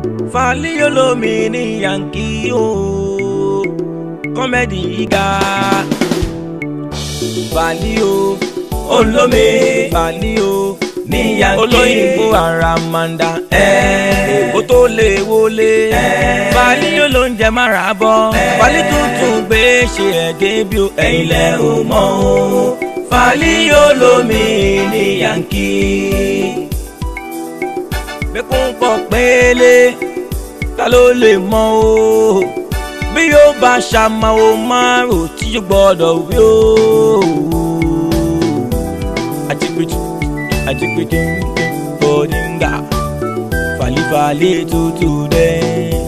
Fàlí olómi ní yankí o kọ́mẹ́dì ìga Fàlí o olómi Fàlí o ní yankí olóyìnbó àràmàǹdà èkó tó lè wọlé Fàlí olóúnjẹ mára bọ́ Fàlí tuntun gbé ṣe ẹ̀gẹ́ bí o ẹ̀yin lẹ́ o mọ̀ o Fàlí olómi ní yankí bẹ́kún pọ̀ pélé ta ló lè mọ o bí yóò bá ṣàmà o máa rò tí yóò gbọ́dọ̀ wí o. àjẹgbẹjì àjẹgbẹjì bọ́díngà fàlífàlí tútù dẹ́.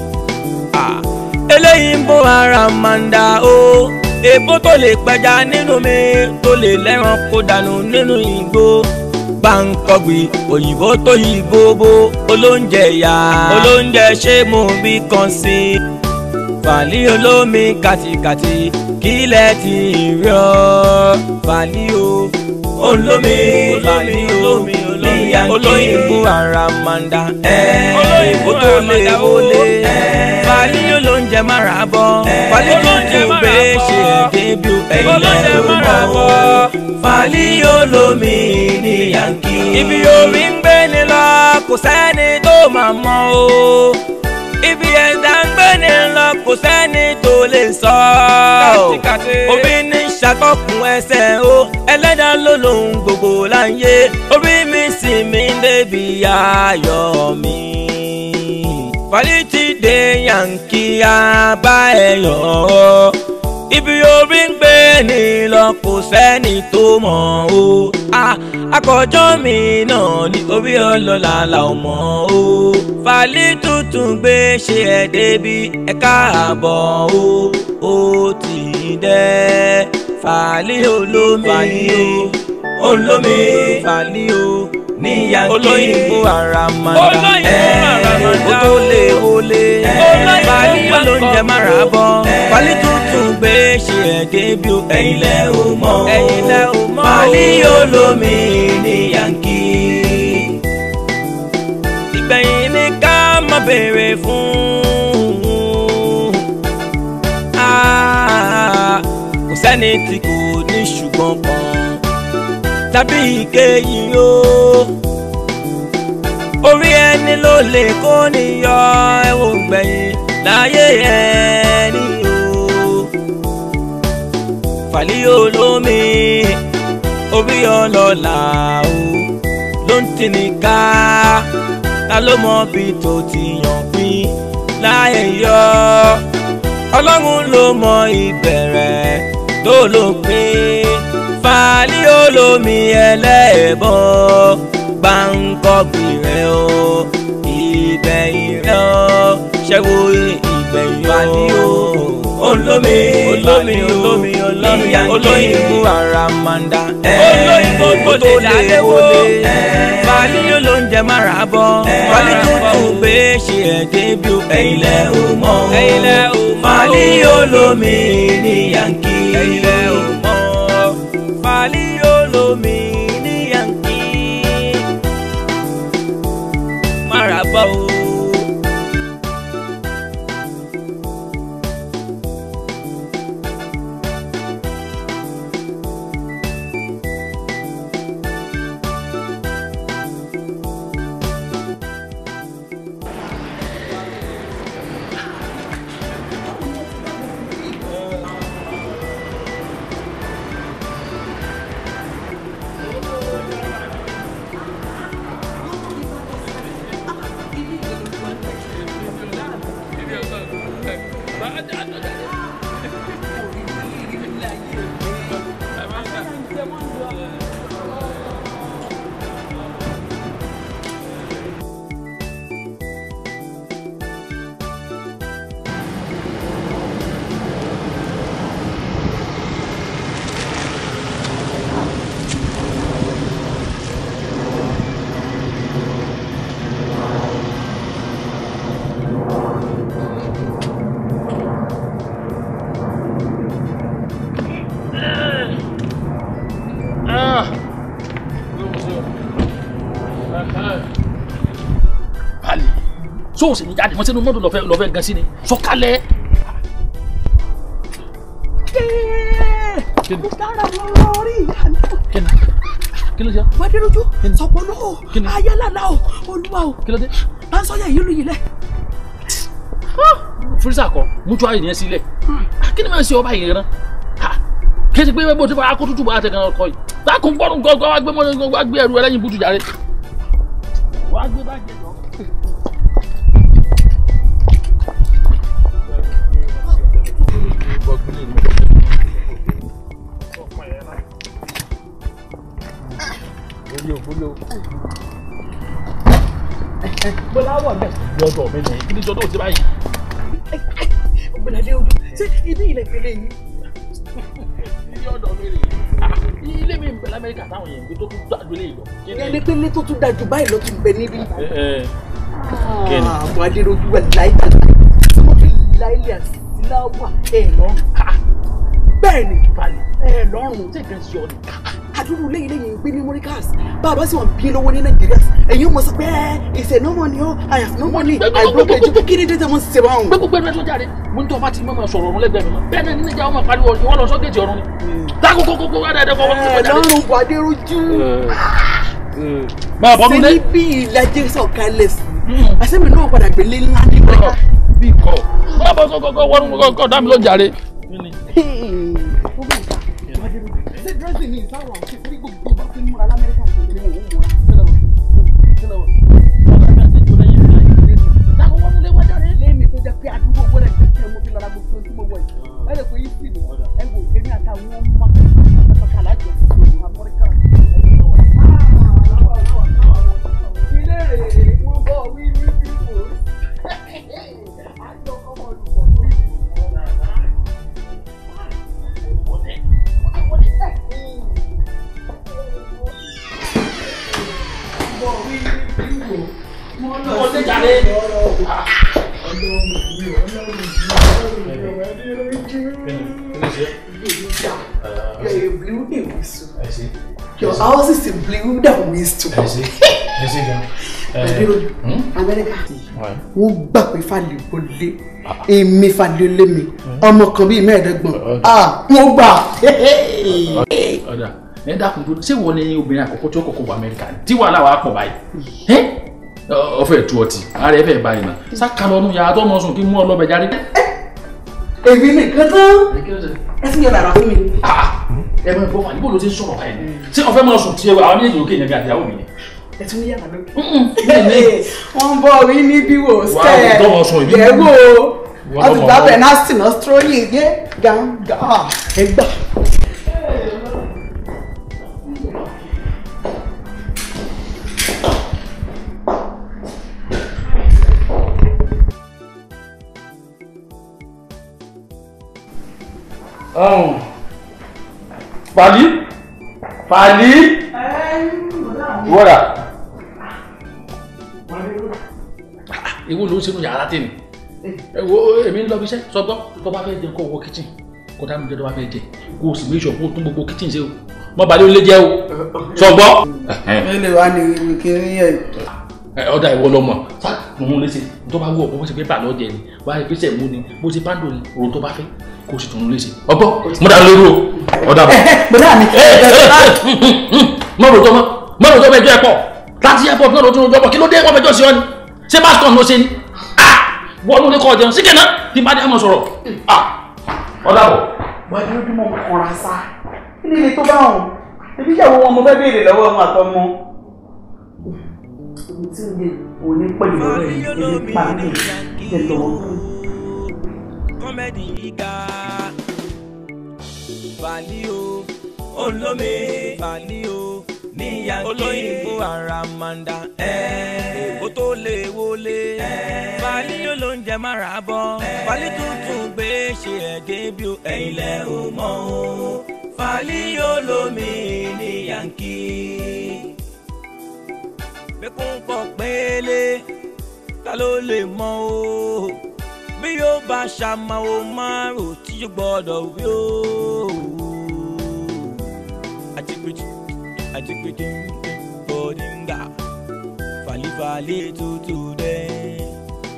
eléyìí ń bó ara máa ń dà o èbó tó lè pẹja nínú mi tó lè lẹ́ran kó dànù nínú igbó gbàǹkọ̀gbì òyìnbó tó yí gbogbo olóúnjẹ yá olóúnjẹ ṣé mo bí kan sí i fàlí olómi kàtìkàtì kílẹ̀ ti rí ọ fàlí o olómi fàlí olómi olóyìnbó àràmàǹdà olóyìnbó tó lè wọlé fàlí olóúnjẹ mára bọ̀ fàlí olóúnjẹ mára bọ̀ ṣe débí ẹ̀yìn lẹ́rù mọ́ fàlí olómi ní yankí. ibi omi ń gbé ni lọ kò sẹ́ni tó máa mọ̀ o ibi ẹ̀dá ń gbé ni lọ kò sẹ́ni tó lè sọ. omi ní ṣàkọkùn ẹsẹ̀ o ẹlẹ́dàá ló lòun gbogbo láyé orí mi sì mí débi ayọ̀ mi. Fàlítì dé yankí abá ẹ̀yọ̀ ọ́ ibi orí ń gbé ni lọ kò sẹ́ni tó mọ̀ o akọjọ́ mi náà ní orí ọlọ́lá la ò mọ̀ o Fàlí tuntun gbé ṣe ẹ̀ débi ẹ̀ káàbọ̀ o ó ti dẹ́ Fàlí olómi olómi Fàlí o ní yankí olóyìnbó àràmàǹdà ẹ̀ kó tó lè wọlé Fàlí olóúnjẹ mára bọ́ Fàlí tuntun gbé ṣe ẹ̀ débi o ẹ̀yin lẹ́ o mọ̀ ẹ̀yin lẹ́ o mọ̀ Fàlí olómi ní yankí. ìgbẹ̀yìn ni ká má béèrè fún kò sẹ́ni tí kò ní ṣùgbọ́n kan tàbí ìkéyìí o orí ẹni ló lè kó níyọ ẹ̀wọ̀n gbẹ̀yìn láyé ẹni o Fàlí olómi orí ọlọ́lá o ló ń tini ká ta ló mọ bí tó ti yàn pín láyé yọ ọlọ́run ló mọ ìbẹ̀rẹ̀ tó lópin Fàlí olómi ẹlẹ́ẹ̀bọ gbàǹkọ̀gbì rẹ̀ o ìgbẹ̀yìn rẹ̀ o ṣẹ́wó ìgbẹ̀yìn Fàlí o olómi olómi olómi olómi olóyìnbó àràmàǹdà olóyìnbó tó lè wọlé Fàlí olóúnjẹ mára bọ̀ Fàlí tuntun gbé ṣe ẹ̀ débi ẹ̀yin lẹ́ o mọ̀ ẹ̀yin lẹ́ o mọ̀ Fàlí olómi ní yankí ẹ̀yin lẹ́ o mọ̀ Fàlí olómi ní yankí mára bọ̀ o. sóòsì ní jáde wọn sínú mọ́tò lọ́fẹ́ lọ́fẹ́ gan sí ni sọ̀kalẹ̀. kí ni mo dára lórí ìyá náà. kí ni kí ló ṣe Wádìrújú sọ̀pọ̀ náà Kí ni? ayálàlá o olúwa o kí ló dé. láńsọ̀yà yìí lù yìí lẹ̀. fúrísà kọ mútu ayé yẹn sílẹ̀ kí ni máa ń ṣe ọba yìí rán kí ẹ ti pé bó ti fọ akótótó bá tẹ kan ọkọ yìí lákùn gbọ́dún gbọ́dún wá gbé mọ́ wá gbé ẹrù ẹlẹ́yin bùtù jáde. wá gbé báàgì ẹ̀ lọ. bọ́lá wọ̀ bẹ́ẹ̀ lọ́dọ̀ mi nìyí kí ni jọ́dọ̀ ti báyìí. ọ̀gbẹ̀ládé ojú ṣé ibi ilẹ̀ ìpínlẹ̀ yìí. ilé ọ̀dọ̀ mi rèé ilé mi ń bẹ lamẹ́ríkà táwọn yẹn ń gbé tó tún gbàdúrà lè lọ. ẹni pé ilé tó tún dájú báyìí ló tún bẹ níbí. Kí ni? àwọn adéròjú wà láìka láìlẹ̀ àti láwà ẹ̀ lọ́rùn. bẹ́ẹ̀ ni ẹ̀ lọ́rùn tí nǹkan ṣe ọ ni. àdúrú lẹ́yìn lẹ́yìn gbé ní morikas bàbá sì wọ́n bí lówó ní nàìjíríà ẹ̀yin mọ̀ sọ pé ìṣẹ̀ no money o I have no money I broke ẹjọ́ kí ni dé tẹ́ wọ́n ṣe báwọn. gbogbo gbẹdúrà tó jáde mo ní tó bá ti mọ̀ sọ̀rọ̀ ọ̀run lẹ́gbẹ̀ẹ́ mi mọ́ bẹ́ẹ̀ náà nínú ìjà ọmọ pariwo ìwọ lọ sọ́gẹ̀tì ọ̀run ni. dákò kókó kó wá dáadáa fọwọ́ ẹ̀ lọ́rùn bọ̀ adéròjú. máa bọ́ mi lé. sẹ́ni bí ìlàjẹ sọ̀kalẹ̀ sí àṣẹ́mi náà padà gbélé ńlá ní pẹ́ká. bí kò máa bọ́ kọ́kọ́ wọ́n kọ́kọ́ dá mi ló jàre. ṣé dírẹ́sì ni ìsáwọ̀ àti ìfúrí gbogbo bá fi ń múra lamẹ́ríkà fún mi ni mò ń múra. lẹ́yìn tó jẹ́ pé àdúgbò gbọ́dọ̀ pé kí ọmọ fi lọ́ra gbogbo tí mo wọ̀ yìí. ẹ lè pé yìí sì ni ẹ wò èmi àtàwọn ọmọ kàkàlà jọ sí ìlú amẹ́ríkà. ilé rèé wọ́n bọ̀ wí ní bíbò. àjọ ọmọ olùkọ́ tó yìí. Wọlé jàre. You're a blue in whistle. Your house is a blue than whistle. Adéròjú, Amẹ́ríkà wọ́n gbà pé Fálẹ̀ wọlé èmi Fálẹ̀ lé mi ọmọ kan bíi mẹ́ẹ̀ẹ́dọ́gbọ̀n ah wọ́n gbà. ọ̀dà ẹ dákun tó ṣé wọ́n ní obìnrin àkọ́kọ́ tí ó kọ́kọ́ wọ amẹ́ríkà ni tí wàhálà wàá pọ̀ báyìí ẹ́ ọ̀fẹ́ tu ọtí ara ẹ fẹ́ báyìí náà sáka lọ́nu yàrá tó mọ̀ sùn kí mú ọ lọ́bẹ̀ jáde. Èmi nìkan tán ẹ sì yọ dàrá fún mi. ẹ mọ ìbọn fàlíbò ló ti ń sọ̀rọ̀ báyìí ṣé ọ̀fẹ́ mọ̀ sùn tiẹ̀ àwọn méjèèjì òkè yẹn bí àtìyàwó mi ni. Ẹ tún ní yàrá lókè. bẹ́ẹ̀ Wọ́n bọ̀ wí níbí wò Wà á sẹ́ dọ́mọ sùn ìbí. yẹ̀ wò Ìwọ wọ́n ti lọ́mọ gbà ọwọ́. bẹ̀ náà sì náà strolling gé gàǹgà ẹ gbà. Fàlí Fàlí wọ́dà. Ìwọ ló ń sinú yàrá tèmi. Ẹ wo èmi ń lọ bí iṣẹ́ sọgbọ́ tó bá fẹ́ jẹun kó wọ kíchìn kó dá mi jẹ tó bá fẹ́ jẹ kó o sì méjì ọ̀pọ̀ tún gbogbo kíchìn ṣe o. Mọ balẹ̀ ó lé jẹ́ o. Sọgbọ́. Mélòó wá ní ìwé kiri yẹn? Ọ̀dà ìwọ lọ mọ̀ sá òun léṣe tó bá wù ọ́ bó ṣe fẹ́ bà lọ́jẹ ni wá ìgbésẹ̀ mú ni bó ṣe pàǹdò ni òun tó bá fẹ́ kó o sì tún un léṣe. Ọgbọ́ mo dá lóru o ọ̀dà bọ̀ Bọ̀dá mi. mọ̀rọ̀ tó mọ̀ mọ̀rọ̀ tó mẹjọ ẹ̀ pọ̀ láti airport náà ló tún lọ́jọ́ pọ̀ kí ló dé wọ́n mẹjọ sí ọ ni ṣé bascom ló ṣe ni wọ́n ló ní kọ́ jẹun síkẹ̀ náà tí bá dé àmọ́ sọ̀rọ̀ ọ̀dà bọ̀. Wọ́n ní ojú mọ̀ kọ̀ra sá. Kí ni ilé tó bá wọn? Ebi ìyàwó wọn mo fẹ́ béèrè lọ́wọ́ wọn àtọmọ. Omi tí ń yẹ òní pẹ̀lú ọ̀rẹ́ yìí, ebi pa mí, jẹ lọ́wọ́. kọ́mẹ́dì ìga Fàlí o olómi Fàlí o níyà olóyìnbó àràmàǹdà èkó tó lè wọlé Fàlí olóúnjẹ mára bọ́ Fàlí tuntun gbé ṣe ẹ̀gẹ́ bí o ẹ̀yin lẹ́ o mọ̀ o Fàlí olómi ní yankí bẹ́kún pọ̀ pélé ta ló lè mọ̀ o bí yóò bá ṣàmàwò márùn tí yóò gbọ́dọ̀ wí o. àjẹgbèjì àjẹgbèjì bọ́díngà fàlífàlí tutù dẹ́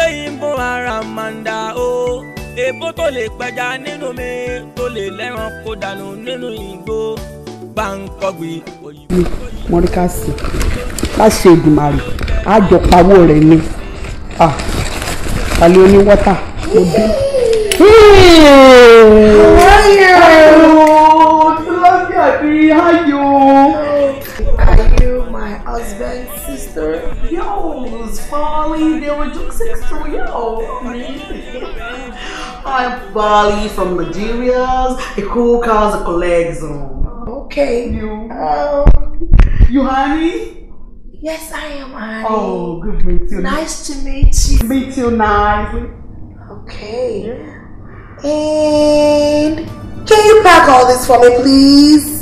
olóyìnbó àràmàǹdà o èbó tó lè pẹja nínú mi tó lè lẹ́ran kó dànù nínú igbó gbàǹkọ̀gbì òyìnbó tó yí. mọ́ríkàsì láṣẹ ìdùmarè àjọpawó rẹ̀ ni àlẹ́ oní wọ́tà mo dé. Are you my husband's sister? Yo, it's Bali. They were just six to yo. I'm Bali from Nigeria. A cool cars a colleagues on. Okay. You, Um, you honey? yes, I am Annie. Oh, good to meet you. Nice to meet you. Meet you nicely. Okay. And can you pack all this for me, please?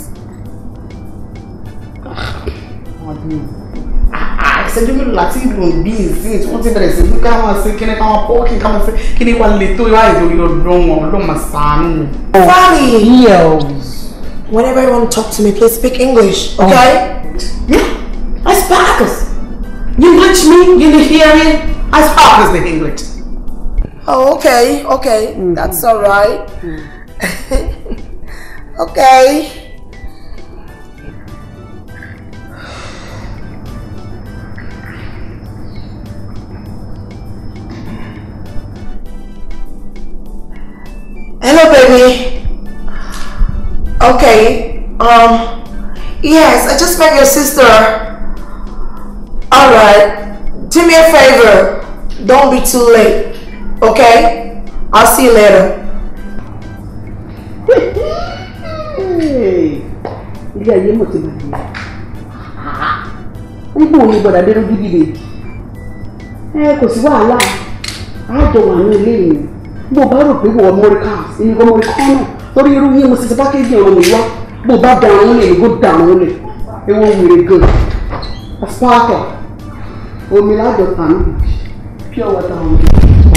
ìṣẹ́jú mélòó láti ìlú bí ìsìn tí wọ́n ti bẹ̀rẹ̀ sí ní káwọn sí kíní káwọn pọ́ọ̀kì káwọn sí kíní wà lè tó ìwà ìdórí ọdún wọn ọdún máa sàánù. Bali. Yes. Whenever you want to talk to me, please speak English, okay? Yeah, I sparkles. You English me, you need hear me? I sparkles the English. Oh, okay, okay. That's all right. okay. Hello, baby. Okay. Um. Yes, I just met your sister. All right. Do me a favor. Don't be too late. Okay? I'll see you later. Ilé ayé mọ̀ ti bàjẹ́. Nígbà wo ni gbọ́dọ̀ dé lójú líle? Ẹ kò sí wàhálà. Àjọ wà ní ilé mi. Bó o bá rò pé wọ́n mọ́ríkà, èmi kò mọ́ríkà náà. Torí irú yín mo ti ti pákéjì ọ̀rọ̀ mi wá. Bó o bá da àwọn olè, kó da àwọn olè. Ewu wèrè gan. Ọ̀sán Omi lájọ tànú. Pure water omi.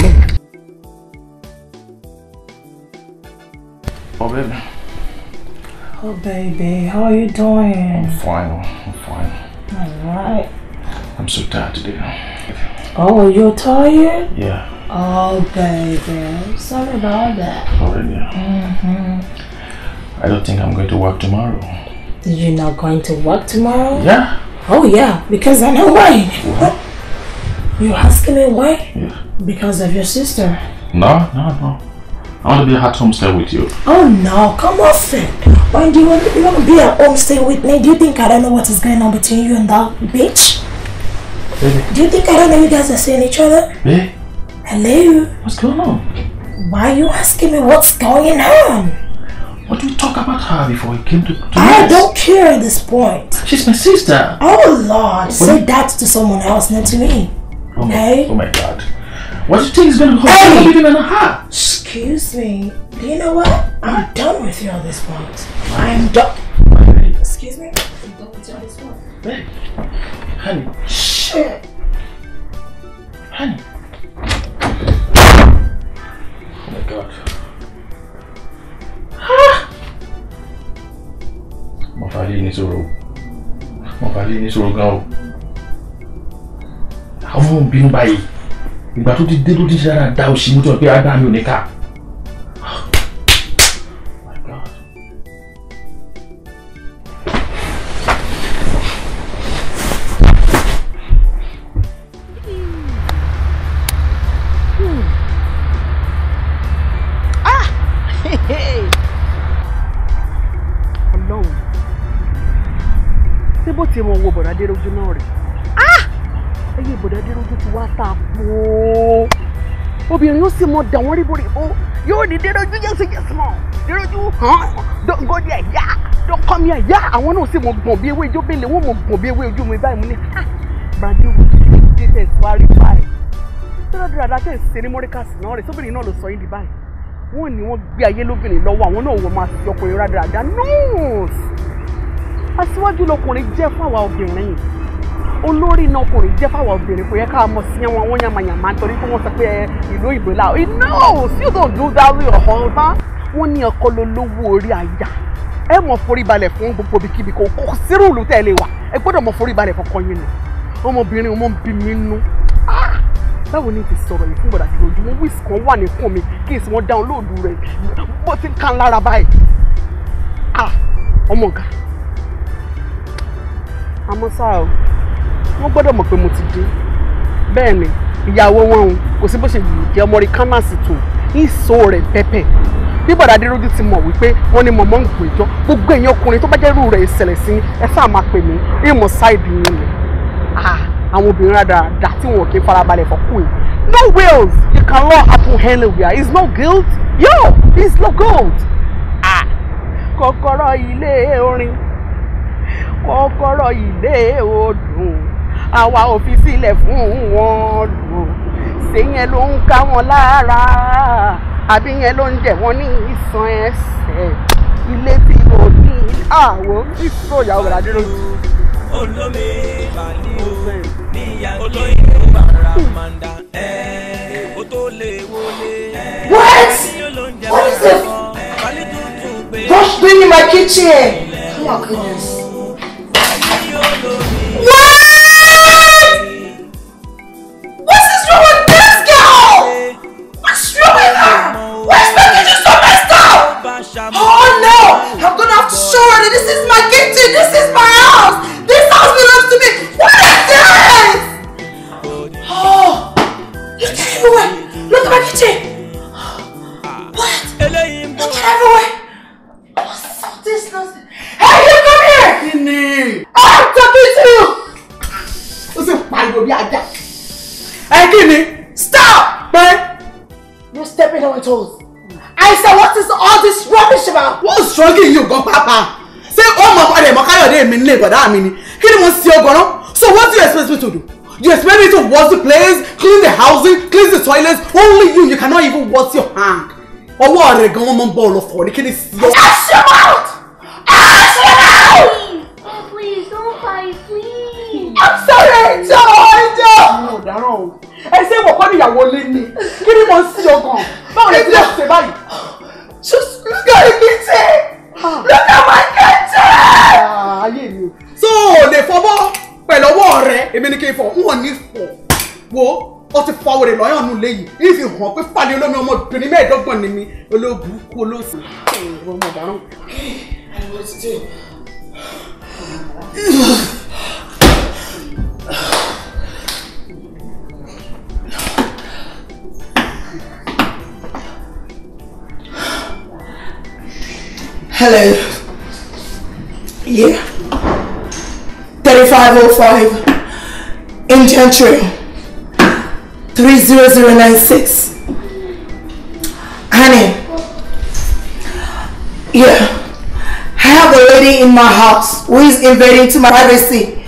Oh, baby. Oh, baby, how are you doing? I'm fine. I'm fine. All right. I'm so tired today. Oh, you're tired? Yeah, Oh, baby, I'm sorry about that. already. Mm-hmm. I don't think I'm going to work tomorrow. You're not going to work tomorrow? Yeah? Oh, yeah, because I know why. You asking me why? Yeah. Because of your sister. No, no, no. I want to be at home stay with you. Oh, no, come off it. Why do you want, you want to be at home stay with me? Do you think I don't know what is going on between you and that bitch? Baby. Do you think I don't know you guys are seeing each other? Babe, Hello? what's going on? Why are you asking me what's going on? What did we talk about her before we came to, to I this? don't care at this point. She's my sister. Oh Lord, say that to someone else, not to me. Oh my, Hey. oh my god. What do you think is going to Hey. happen between her and her? Excuse me. Do you know what? I'm done with you at this point. I'm done. Babe, Excuse me? I'm done with you at this point. babe. Honey, Shit. honey. Oh my god. Mo fà lé ní sọ̀rọ̀ o. Mo fà lé ní sọ̀rọ̀ gan o. Àwọn ọmọ ń bínú báyìí. Ìgbà tó ti dé tó ti ṣe dáadáa da òṣì mú tó pé agbá mi ò ní ká. Oh my god. Ọlọ́run ṣé bó ti mọ wo bọ̀dá déròjú náà rè ẹyẹ bọ̀dá déròjú ti wá ta pọ̀ obìnrin yóò sì mọ dà wọ́n rí borí o yóò ní déròjú yẹn sì yẹ sùnmọ́ déròjú hàn dọ́ngọ́dì ẹ̀yà dọ́kọ́mi ẹ̀yà àwọn náà sì mọ gbọ̀n bí ewé ijó bẹ́lẹ̀ wọ́n mọ gbọ̀n bí ewé ojú mi báyìí mo ní ha bàdé wo dé tẹ̀ sọ́rí báyìí tọ́lá dáadáa tẹ̀ ṣe ní mọ́ríkàsì náà rẹ̀ sóbìnrin náà ló sọ yín di báyìí wọ́n ní wọ́n gbé ayé lóbìnrin lọ́wọ́ àwọn náà wọ́n máa fi ọkùnrin rádaràda nọ́ọ̀sì aṣíwájú lọkùnrin jẹ́ fáwa obìnrin olórí náà ọkùnrin jẹ́ fáwa obìnrin kò yẹ ká mọ̀ sí wọn wọ́n yàmàyàmà nítorí pé wọ́n sọ pé ẹ, ìlú ìbò la no still don't do that with your husband wọ́n ní ọkọ ló lówó orí àyà ẹ mọ̀ forí balẹ̀ fún gbogbo ibikíbi kò kò sírù ìlú tẹ̀lé wa ẹ gbọ́dọ̀ mọ̀ forí balẹ̀ fọkàn yín nù ọmọbìnrin ọmọ ń bí mi nú Ah! báwo ni ti sọ̀rọ̀ yìí fún bọ̀dà tí ojúmọ́ wíìsì kan wà ní kàn mi kí n sì wọ́n dáńlóòdù rẹ̀ bó ti ń kan lára báyìí ah ọmọ ọ̀gá àmọ́ ṣá o wọ́n gbọ́dọ̀ mọ̀ pé mo ti dé bẹ́ẹ̀ ni ìyàwó wọn o kò sí bó ṣe yìí jẹ́ ọmọ rí kánásì tó ní ìṣó rẹ̀ pẹ́pẹ́ bí bọ̀dà adéròjú ti mọ̀ wípé wọ́n ní mọ̀mọ́ ń gbèjọ́ gbogbo èèyàn ọkùnrin tó bá jẹ́ irú rẹ̀ ìṣẹ̀lẹ̀ sí ni ẹ sáà máa pè mí ìmọ̀ ṣáìdì yín ni ah àwọn obìnrin rádaràdà tí wọn kì í farabalẹ̀ fọ́kù yìí no wills you can law happen anywhere it's no guilt yo it's no guilt ah kọ́kọ́rọ́ ilé orin kọ́kọ́rọ́ ilé odùn àwa ò fi sílẹ̀ fún wọn lò ṣé yẹn ló ń ká wọn lára àbí yẹn ló ń jẹ wọn ní ìsan ẹsẹ̀ ilé tí mo ní àwo ìṣòro ìyàwó rẹ̀ adéròjú. olómi bàálí o níyà olóyè bàràmàǹdà ẹ̀ ó tó lè wọlé. What? olóúnjẹ What is bá it? sọ bàálí tuntun gbé. What's doing in my kitchen? Oh my goodness. What? What is wrong with this girl? What's wrong with her? Why is my kitchen so messed up? Oh no! I'm gonna have to show her that this is my kitchen. This is my house. This house belongs to me. What is this? Oh, look everywhere. Look at my kitchen. What? eléyìí ń bọ̀. Look everywhere. What's all this nonsense? Hey, you come here! kíni I'm talking to you! ó sì pariwo bí ajá ẹ kíni Stop! pé You're stepping on my toes. I said, what is all this rubbish about? wọ́n sọ́ọ́gì yìí gan pápá ṣé ó mọ ọ̀rẹ́ mọ káyọ̀dé mi nílé ìbọ̀dá mi ni kí ni mo ṣe ọgọ́rọ́ so what do you expect me to do you expect me to wash the place clean the housing clean the toilets only you you cannot even wash your hand ọwọ́ rẹ̀ gan wọ́n mọ bọ́ọ̀lù ọ̀fọ̀ ní kí ni sí ọ. Ash your mouth! Ash your mouth! Oh, please, don't fight, please. I'm sorry, Joe, Joe! àwọn ọ̀daràn o ẹ ṣe wọ̀ kọ́ níyàwó lé ní kí ni mo ń sí ọgàn báwo lè ti lè ṣe báyìí. Just look at the kitchen! Look at my kitchen! Ah, ayé mi o. so o lè fọwọ́ pẹ̀lú ọwọ́ rẹ èmi ni kí n fọ n ò ní fọ wo ọ ti fọ wèrè lọ́yàn nù léyìí ní fi hàn pé fàdé olómi ọmọbìnrin mẹ́ẹ̀ẹ́dọ́gbọ̀n ni mi olóòbùkú olóòsì. ọmọ ọ̀daràn. Hello. Yeah. 3505 Indian Trail. 30096. Honey. Yeah. I have a lady in my house who is invading to my privacy.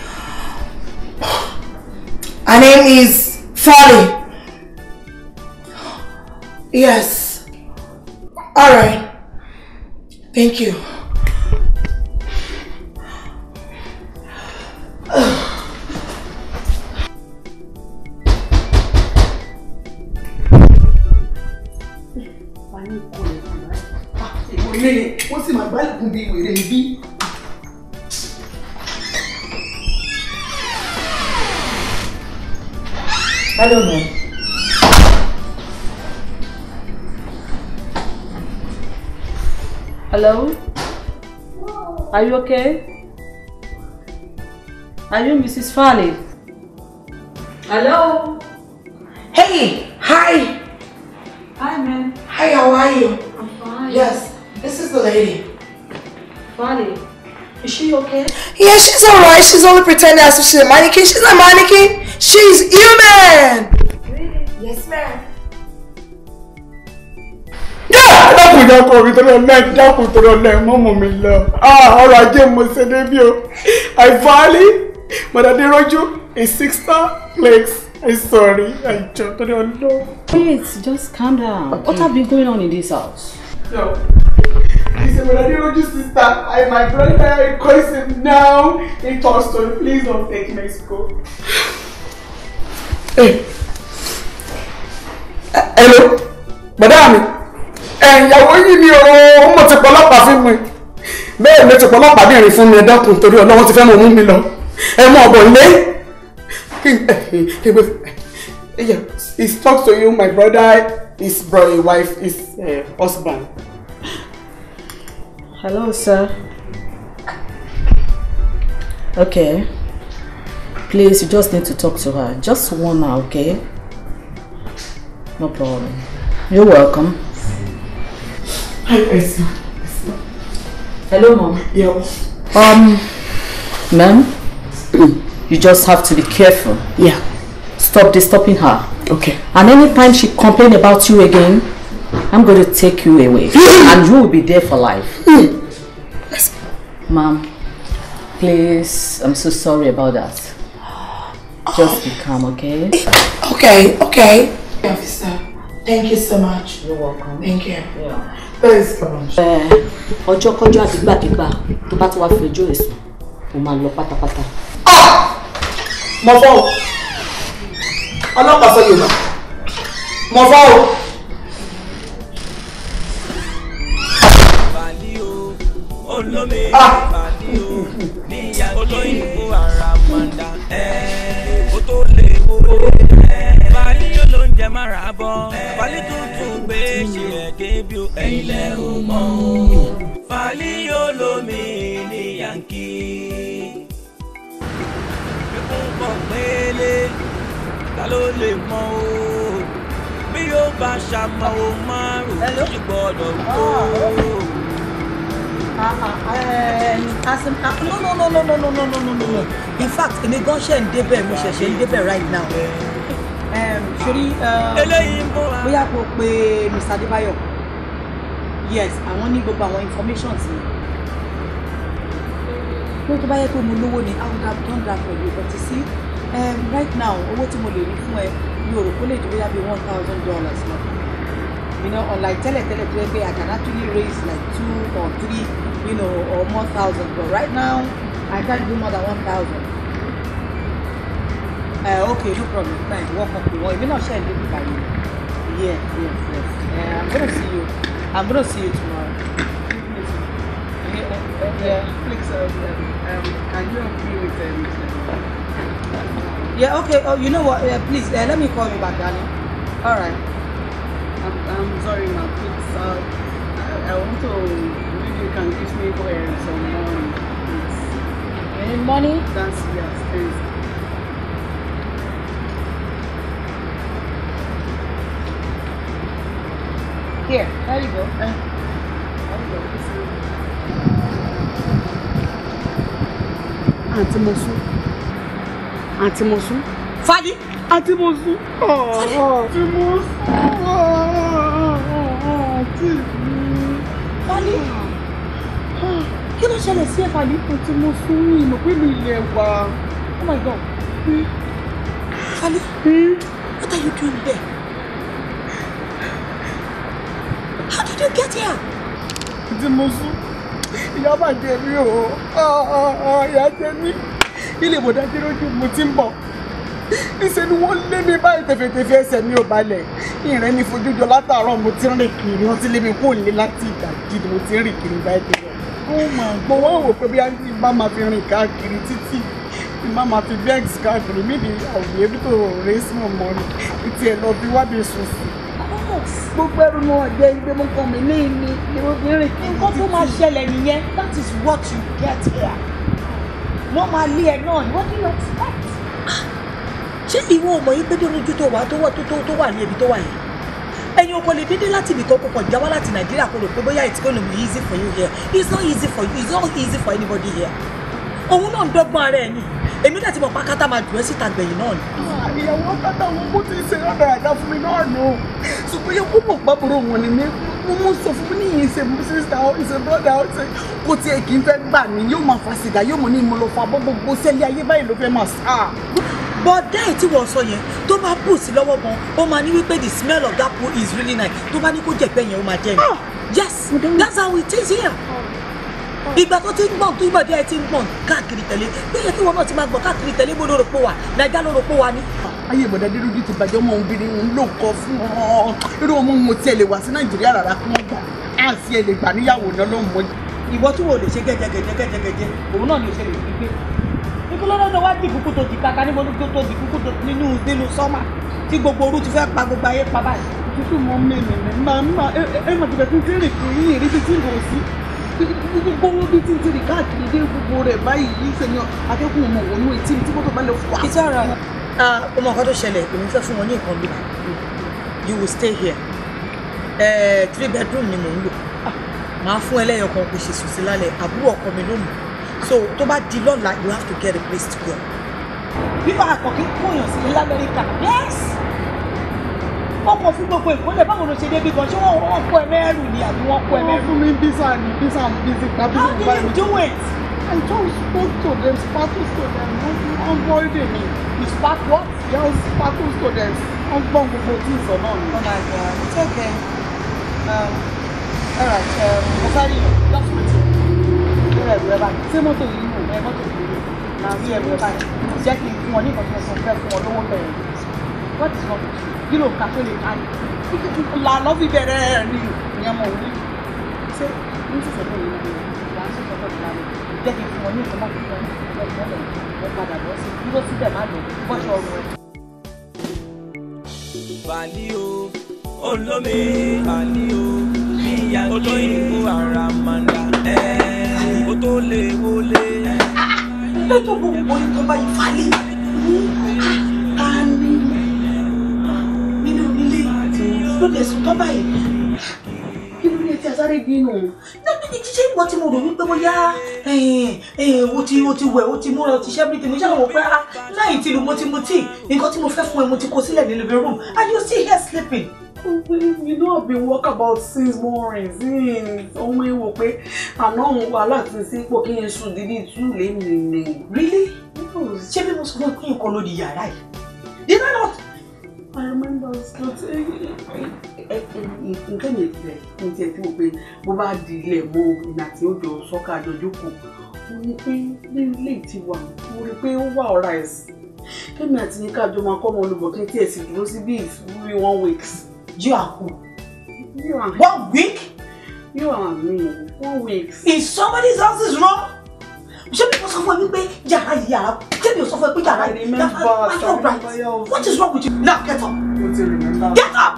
Her name is Folly. Yes. All right. Thank you. ilé wọ́n sì máa gbálùkùn bíi wèrè ibi. Hello, ma'am. Hello? Are you okay? Are you Mrs. Farley? Hello? Hey, hi. Hi, ma'am. Hi, how are you? I'm fine. Yes, this is the lady. Farley, is she okay? Yeah, she's alright. She's only pretending as if she's a mannequin. She's not a mannequin. She's human. Really? Yes, ma'am. dákun dákun omi tó lọ lẹ dákun tó lọ lẹ mọ́mọ́ mi lọ ọrọ̀ ajé mo ṣe débi o àìfọ́álí mọ̀dàdérọ́jú a six star place I'm sorry àìjọ tó lọ lọ. Wait, just calm down. What have been going on in this house? No. He said, Mọ̀dàdérọ́jú sister I my brother I call him now in Thurston please don't take Mexico. Hey. Hello bọ̀dá mi ẹ̀yàwó yìí ni o mo ti pọlọ́pàá fún mi bẹ́ẹ̀ ló ti pọlọ́pàá bìnrin fún mi ẹ dákun torí ọlọ́wọ́n ti fẹ́ mọ̀ mú mi lọ ẹ mọ ọ̀bọ̀ lé kí n kí n gbé Yeah, he's talked to you, my brother, his brother, wife, his uh, husband. Hello, sir. Okay. Please, you just need to talk to her. Just one hour, okay? No problem. You're welcome. Hi, Esma. Hello, mom. Yeah. Um, ma'am, you just have to be careful. Yeah. Stop disturbing her. Okay. And anytime she complain about you again, I'm going to take you away. and you will be there for life. Ma'am, please, I'm so sorry about that. Just be calm, okay? Okay, okay. Officer, thank you so much. You're welcome. Thank you. Yeah. Thanks, come on. ọjọ́ kọjọ́ àdìgbàdìgbà tó bá ti wá fẹjọ́ ẹ̀sùn mo máa lọ pátápátá. Mo fọ́ o. Ọlọ́pàá sọ Yorùbá. Mo fọ́ o. Bàlí o, olómi bàlí o, níyà olóyìnbó àràmàǹdà, ẹ̀ ó tó lè wo. Bàlí olóúnjẹ máa rà bọ̀, bàlí tuntun gbé ṣe ẹ̀gẹ́ bí o, ẹ̀yin lẹ́ ò mọ̀ o. Bàlí olómi ní Yankí. Ikún pọ̀ pélé, ta ló lè mọ̀ o? Bí yóò bá ṣàmọ̀ o márùn-ún, ó sì gbọ́dọ̀ wò ó. as in ah, no no no no no no no no no no no in fact èmi gan ṣe ń débẹ̀ mo ṣẹ̀ṣẹ̀ ń débẹ̀ right now um, sori Eléyìí ń bọ̀ wá. bóyá kò pe Mr. Adébáyọ̀ yes àwọn ní gbogbo àwọn information sí pé tó bá yẹ pé mo lówó ni I would have done that for you but you see um, right now owó tí mo lè rí fún ẹ mi ò rò kó lè ju bóyá bí one thousand dollars lọ you know unlike tẹ́lẹ̀tẹ́lẹ̀ tó yẹ pé I can actually raise like two or three you know or more thousand but right now I can't do more than one thousand. Uh, okay no problem fine work up with one èmi náà ṣe é débi báyìí yes yes yes uh, I'm gonna see you I'm gonna see you tomorrow. Yeah, uh, yeah, please, um, um, can you help me with um, Yeah, okay. Oh, you know what? Uh, please, uh, let me call you back, darling. All right. I'm, I'm sorry, ma. Please, uh, I, I want to. Maybe you can give me uh, some money. Please. Any money? That's yes, please. Here, there you go. Uh, Àǹtí Mosu. Àǹtí Mosu. Fadi. Àǹtí Mosu. Àǹtí Mosu. Àǹtí mi. Fadi. Kí ló ṣẹlẹ̀ sí ẹ, Fadi? Àǹtí Mosu mi mọ̀ pé mi ilẹ̀ wà. Oh my God. Fadi, what are you doing there? How did you get here? Àǹtí Mosu. Ìyá máa jẹ mí o. Ìyá jẹ mí. Ilé ìbòdà dé lójú mo ti ń bọ̀. Níṣẹ́ ni wọ́n lé mi báyìí tẹ̀fẹ̀tẹ̀fẹ̀ ẹsẹ̀ mi ò balẹ̀. Ìrìn mi fojú jọ látàárọ̀ mo ti ń rìn kiri. Wọ́n ti lé mi kó lé láti ìdajì ni mo ti ń rìn kiri báyìí tẹ̀lé. Ó mà gbọ́ wọ́n wò pé bí a ti bá máa fi rìn káàkiri títì. Bí bá máa fi vex káàkiri maybe I will be able to raise more money. Ìtì ẹ̀ lọ bí wá bí sùn sí. Gbogbo ẹrù náà jẹ́ ìgbé mú kan mi ní ìní ni mo fi ń rìn kiri. Nǹkan tó máa ṣẹlẹ̀ nìyẹn. That is what you get here. Wọ́n máa lé ẹ náà ni. What do you expect? Ṣé ìwọ ò mọ̀ yí pé dórójú tó wà tó wà tó tó wà ní ibi tó wà yẹn? Ẹ̀yin ọkọ lè dédé láti ibì kan kó kàn jáwá láti Nàìjíríà kó rò pé bóyá it's gonna be easy for you here. It's not easy for you. It's not easy for anybody here. Òun náà ń dọ́gbọ́n ara ẹ̀ ni. Èmi náà ti mọ̀ pákátá máa dùn ẹ́ síta gbẹ̀yìn náà ni. ìyàwó kátà wọn bó ti ṣe rárá àdá fún mi náà nù ṣùgbọ́n yẹ kó mọ̀ gbàgbọ́rọ̀ wọn ni mi mo mú sọ fún mi ní ìṣe sísá ìṣe bọ́dà ọ̀ṣẹ́ kò tiẹ̀ kì í fẹ́ gbà mí yóò máa fa sìgá yóò mọ̀ ní ìmọ̀ lọ fa bọ́ gbogbo sẹ́lẹ̀ ayé báyìí ló fẹ́ máa sá. bọ́dá ẹ̀ tí wọ́n sọ yẹn tó bá bù sí lọ́wọ́ gan ó máa ní wípé the smell of that pool is really nice tó bá ní kó jẹ̀pẹ́ yẹn ó máa jẹ́ mi. yes that's how it is here. ìgbà tó ti ń gbọ̀n tó ìgbà díẹ̀ ti ń gbọ̀n káàkiri tẹ̀lé bí yẹ kí wọn náà ti máa gbọ̀n káàkiri tẹ̀lé bó lóro pọ̀ wà nàìjà lóro pọ̀ wà ní. ayé ìbọ̀dà dídúdú ti bàjẹ́ ọmọ obìnrin ń lò kọ́ fún ọ irú ọmọ mo tiẹ̀ lè wá sí nàìjíríà rárá kí wọ́n gbà á sí ẹ lè gbà níyàwó náà ló ń mọ. ìwọ tí wo lè ṣe gẹ́gẹ́gẹ́gẹ́ gẹ́gẹ́gẹ́ òun náà ni o ṣe lè fi gbé nítorí lọ́dọ̀ wá di kúkú tó di kaka níbo ló tó di kúkú tó nínú nínú sọ́mà tí gbogbo orú ti fẹ́ pa gbogbo ayé pa báyìí. Títí mo mẹ́mẹ̀ mẹ́ máa máa ẹ ẹ máa tẹ̀lé tún kéré kiri yìí rí bí tí kò sí. Gbogbo bí tí tí rí káàkiri dé gbogbo rẹ̀ báyìí yìí sẹ́yìn akẹ́kọ̀ọ́ ọmọ òun ní etí tí mọ́tò bá lè fà. It's alright. Ah, o mọ nǹkan tó ṣẹlẹ̀ èmi fẹ́ fún wọn ní nǹkan bí you will stay here eh, three bedroom ni mò ń lò màá fún ẹlẹ́yọ̀ kan kò ṣe sùn sí lálẹ́ àbúrò ọkọ mi ló mú so tó bá di lọ́la you have to get a place to go. bíbá àkọ́kí kóyàn sí ilé Amẹ́ríkà yes ọkọ̀ fún gbogbo ìkólẹ̀ báwo ló ṣe débi gan ṣé wọ́n wọ́n kó ẹ mẹ́rù ni àbí wọ́n kó ẹ Wọ́n mẹ́rù. fún mi bísà ní bísà bísí tàbí how did you do it. I just spoke to them, sparkles to them, wọ́n bọ́ọ̀dì mi. you spark what. Yes, sparkles to them, wọ́n gbọ́n gbogbo tí ì sọ náà ni. oh my god it's okay. Um, all right um, mo sáré yàn just wait. ṣé ẹ̀rù ẹ báyìí. Ṣé mọ́tò yìí nù? ẹ mọ́tò ìdílé náà rí ẹ̀rù ẹ báyìí jẹ́ kí n fún ọ ní nǹkan tó fẹ́ fún ọ lówó bẹ̀rẹ̀ what is wrong with you kí ló ń ka tó lè ká ní lànà fi bẹ̀rẹ̀ ẹ̀ ní ìyẹn mọ̀ òní ṣé ní sísè fún yìí náà wà á sọ̀tọ̀ tó ti lálẹ́ jẹ́ kí n fún ọ ní nǹkan tó fẹ́ fún ọ lọ́wọ́ ẹ padà bọ́ sí dúró síbẹ̀ má lọ bọ́ṣọ ọrùn ẹ. Bàlí o, olómi bàlí o, ìyá olóyìnbó àràmàǹdà ẹ̀ kó tó lè wọlé. lọ́jọ́ gbogbo nǹkan bá yìí falẹ̀ ta ni nínú ilé ló lè sùn tọ́ báyìí kí ló dé tí a sáré bínú ṣé ìwọ tí mo rò wípé bóyá o ti o ti wẹ̀ o ti múra o ti ṣe everything mo ṣe àwọn pé ah láì tí lu mo ti mu tíì nǹkan tí mo fẹ́ fún ẹ mo ti kó sílẹ̀ ní living room and you still here sleeping. You know I've been work about six mornings since ọmọ ewo pé àná òun wàhálà ti sí pò kí n sùn dídí tú lèmi ni. really ṣé bí mo sọ fún ẹ pé nǹkan ló di yàrá yìí did I not. I remember but nǹkan yẹn ti rẹ̀ ní tiẹ̀ tí mo pe bó bá di ilẹ̀ mọ́ ìgbà tí ó jọ sọ́kà àjọjú kù mo ní pé ní ilé ti wà mo rí pé ó wà ọ̀rá ẹ̀sìn kémi àti ní kájọ máa kọ́ ọmọ olùbọ̀ kí n tiẹ̀ sì dúró sí bíi three one weeks. you are who. you are one week. you are me one weeks. if somebody's house is wrong ṣé bí mo sọ fún ẹ wípé yàrá yìí yàrá ṣé mi ò sọ fún ẹ pé yàrá yìí yàrá are you right what is wrong with you now get up mo ti remember. get up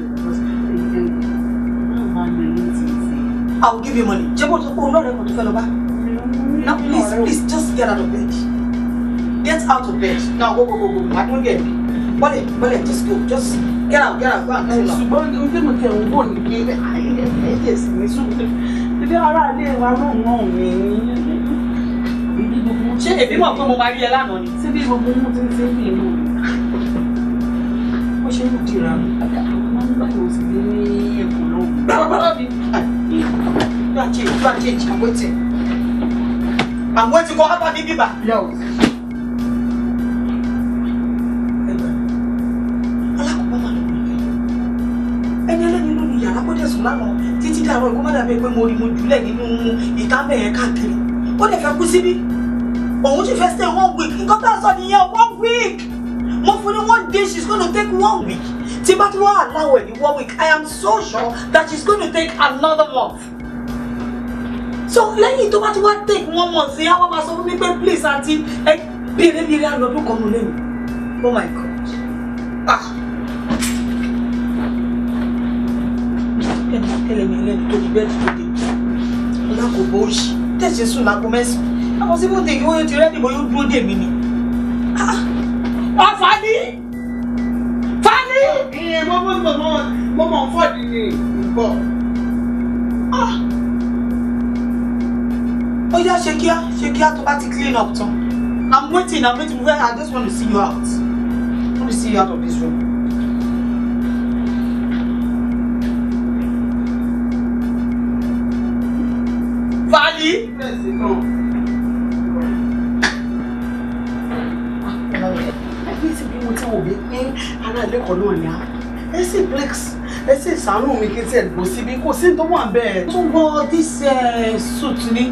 I will give you money ṣé mo sọ pé olóòrè kò tó fẹ́ lọ bá now please please just get out of bed get out of bed now go go go go I don't get it bọ́lẹ̀ bọ́lẹ̀ just go just get out get out go and clean up. ṣùgbọ́n ojú mo tẹ̀ ń wò ní pé ẹ̀jẹ̀ sì ní sùn ilé ara ilé wa náà náà mi ṣé èmi mọ̀ pé mo máa rí ẹ lánàá ni. ṣé bí gbogbo mú ti ń ṣe bí inú ó ṣe ń dìra máa ń gbà yóò sì dé ní ẹ̀kọ́ náà. Bàbá mi. You are change, you are change, I'm waiting. I'm waiting for Abba Bibi ba. Yo. Alákòóbá máa lọ wọlé. Ẹni ẹlẹ́ni ló ní yàrá kó dẹ̀sùn lánàá títí dàrọ̀ kó má dàbí pé mo rí mo jùlẹ̀ nínú ìta bẹ̀yẹn káàkiri. Ó dẹ̀ fẹ́ kú síbí. Òun sì fẹ́ stay one week. Nǹkan tá a sọ nìyẹn one week. Mo fún ní one day she's gonna take one week. Tí bá ti wá allow ẹ̀ ní one week, I am so sure that she's gonna take another month. So lẹ́yìn tó bá ti wá take one month sí àwọn máa sọ fún mi pé please àǹtí ẹ bèrè bèrè àlọ́dún kan nù lẹ́yìn. Oh my God. Ah. Ẹni ẹlẹ́mi ẹlẹ́ni tó di bẹ́ẹ̀dì tó dé. Ọlá kò bó ṣì. Tẹ̀sí sùn lágbo mẹ́sàn-án. Àwọn síbò tèmi wọ́n ti rẹ́dì bọ́ yóò dúró dè mí ni. Ah. Ah, Fani! Fani! Ìyẹn mo mọ̀ mọ̀ mọ̀ mo mọ̀ fọ́ọ̀dì ni bọ̀. Ah. Ó yá ṣe kíá ṣe kíá tó bá ti clean up tán. I'm waiting I'm waiting I just want to see you out. I want to see you out of this room. Fali! Bẹ́ẹ̀sì náà. Ẹbí ti bí mo ti wò mí pé ará ilé-ẹ̀kọ́ náà ni á. Ẹ sì breaks ẹ sì ṣàánú mi kí n tiẹ̀ gbò síbi kò sí tó wà bẹ́ẹ̀. Tún wọ this uh, suit ni.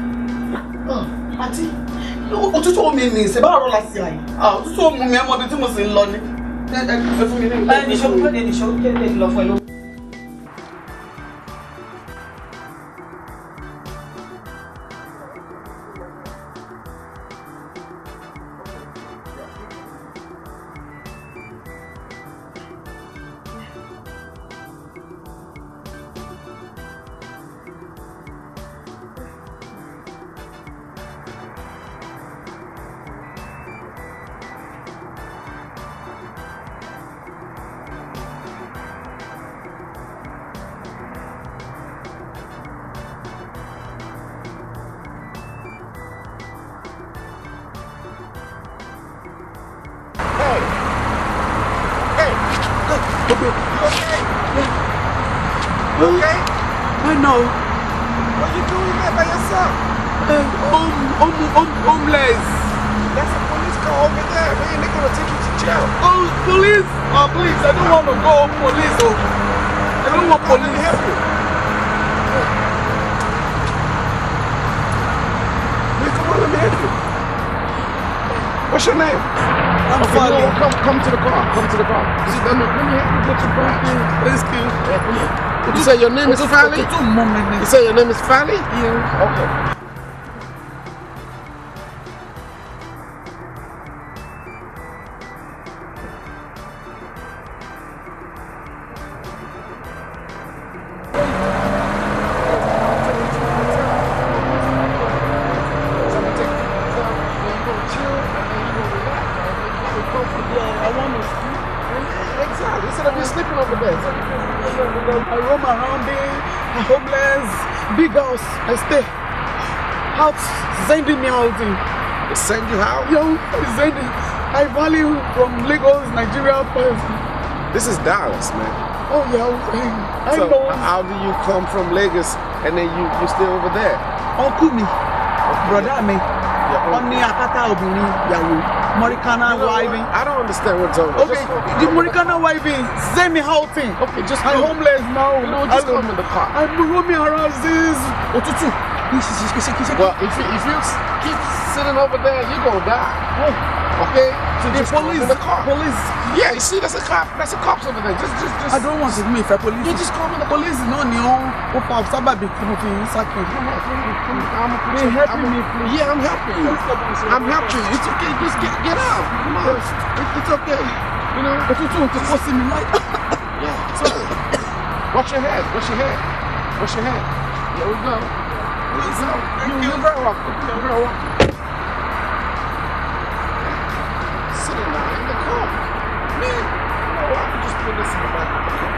Àti òtútù omi mi ṣe bá rọ láti àyè. Òtútù omi mi ẹ mọ ibi tí mo sì ń lọ ni. Ẹ ẹ ẹ fún mi ní ìgbà. Ẹ nìṣó pé ní nìṣó kéde lọ fún ẹ ló. okay, okay. Okay. Yeah. Okay. I know. What you doing there by yourself? Uh, home, home, home, homeless. That's a police car over there, man. They're gonna take you to jail. Oh, police! Oh, please, I don't want to go police. Oh. I don't want Let me police. help you. Man, come on, let me help you. What's your name? I'm Okay, sorry. no, come, come to the car. Come to the car. See, let me, let me help you get your car. Let's go. Yeah, come here. You say your name is Fally? Two more minutes. You say your name is Fally? Yeah. Okay. I want to sleep. Exactly. Instead of you sleeping over there. I roam around there, homeless, big house. I stay out, sending me out. They send you how? Yo, sending. I value from Lagos, Nigeria. first. This is Dallas, man. Oh yeah, I so know. how do you come from Lagos and then you you stay over there? Uncle mi, brother mi, Yeah, wọ́n ní akátá obìnrin ìyàwó, Morikana You know what? wiving. I don't understand what's over. Okay, the Morikana wiving, send me outing. Okay, just I'm come. homeless now. You know, what, just I- come in the car. I'm roaming around this. Òtútù. Well, if you if you s- keep sitting over there, you're gonna die. Okay? So The just come police, in the car. police. Yeah, you see, that's a cop. That's a cops over there. Just just just. I don't want to be a police. You just call me the police náà ni ó ó fa sábàbí tí mo fi ń sákè. I'm They helping me, please. Yeah, I'm helping you. I'm helping you. It's okay. Just get get out. Come on. It- It's okay. You know. Òtútù ti kó sí mi láì. Yeah, it's okay. Wash your head. Wash your head. Wash your head. There we go. There we go. You, you're very welcome. You're very welcome. Sitting down in the car. Man, you know what? I could just put this in the back of the car.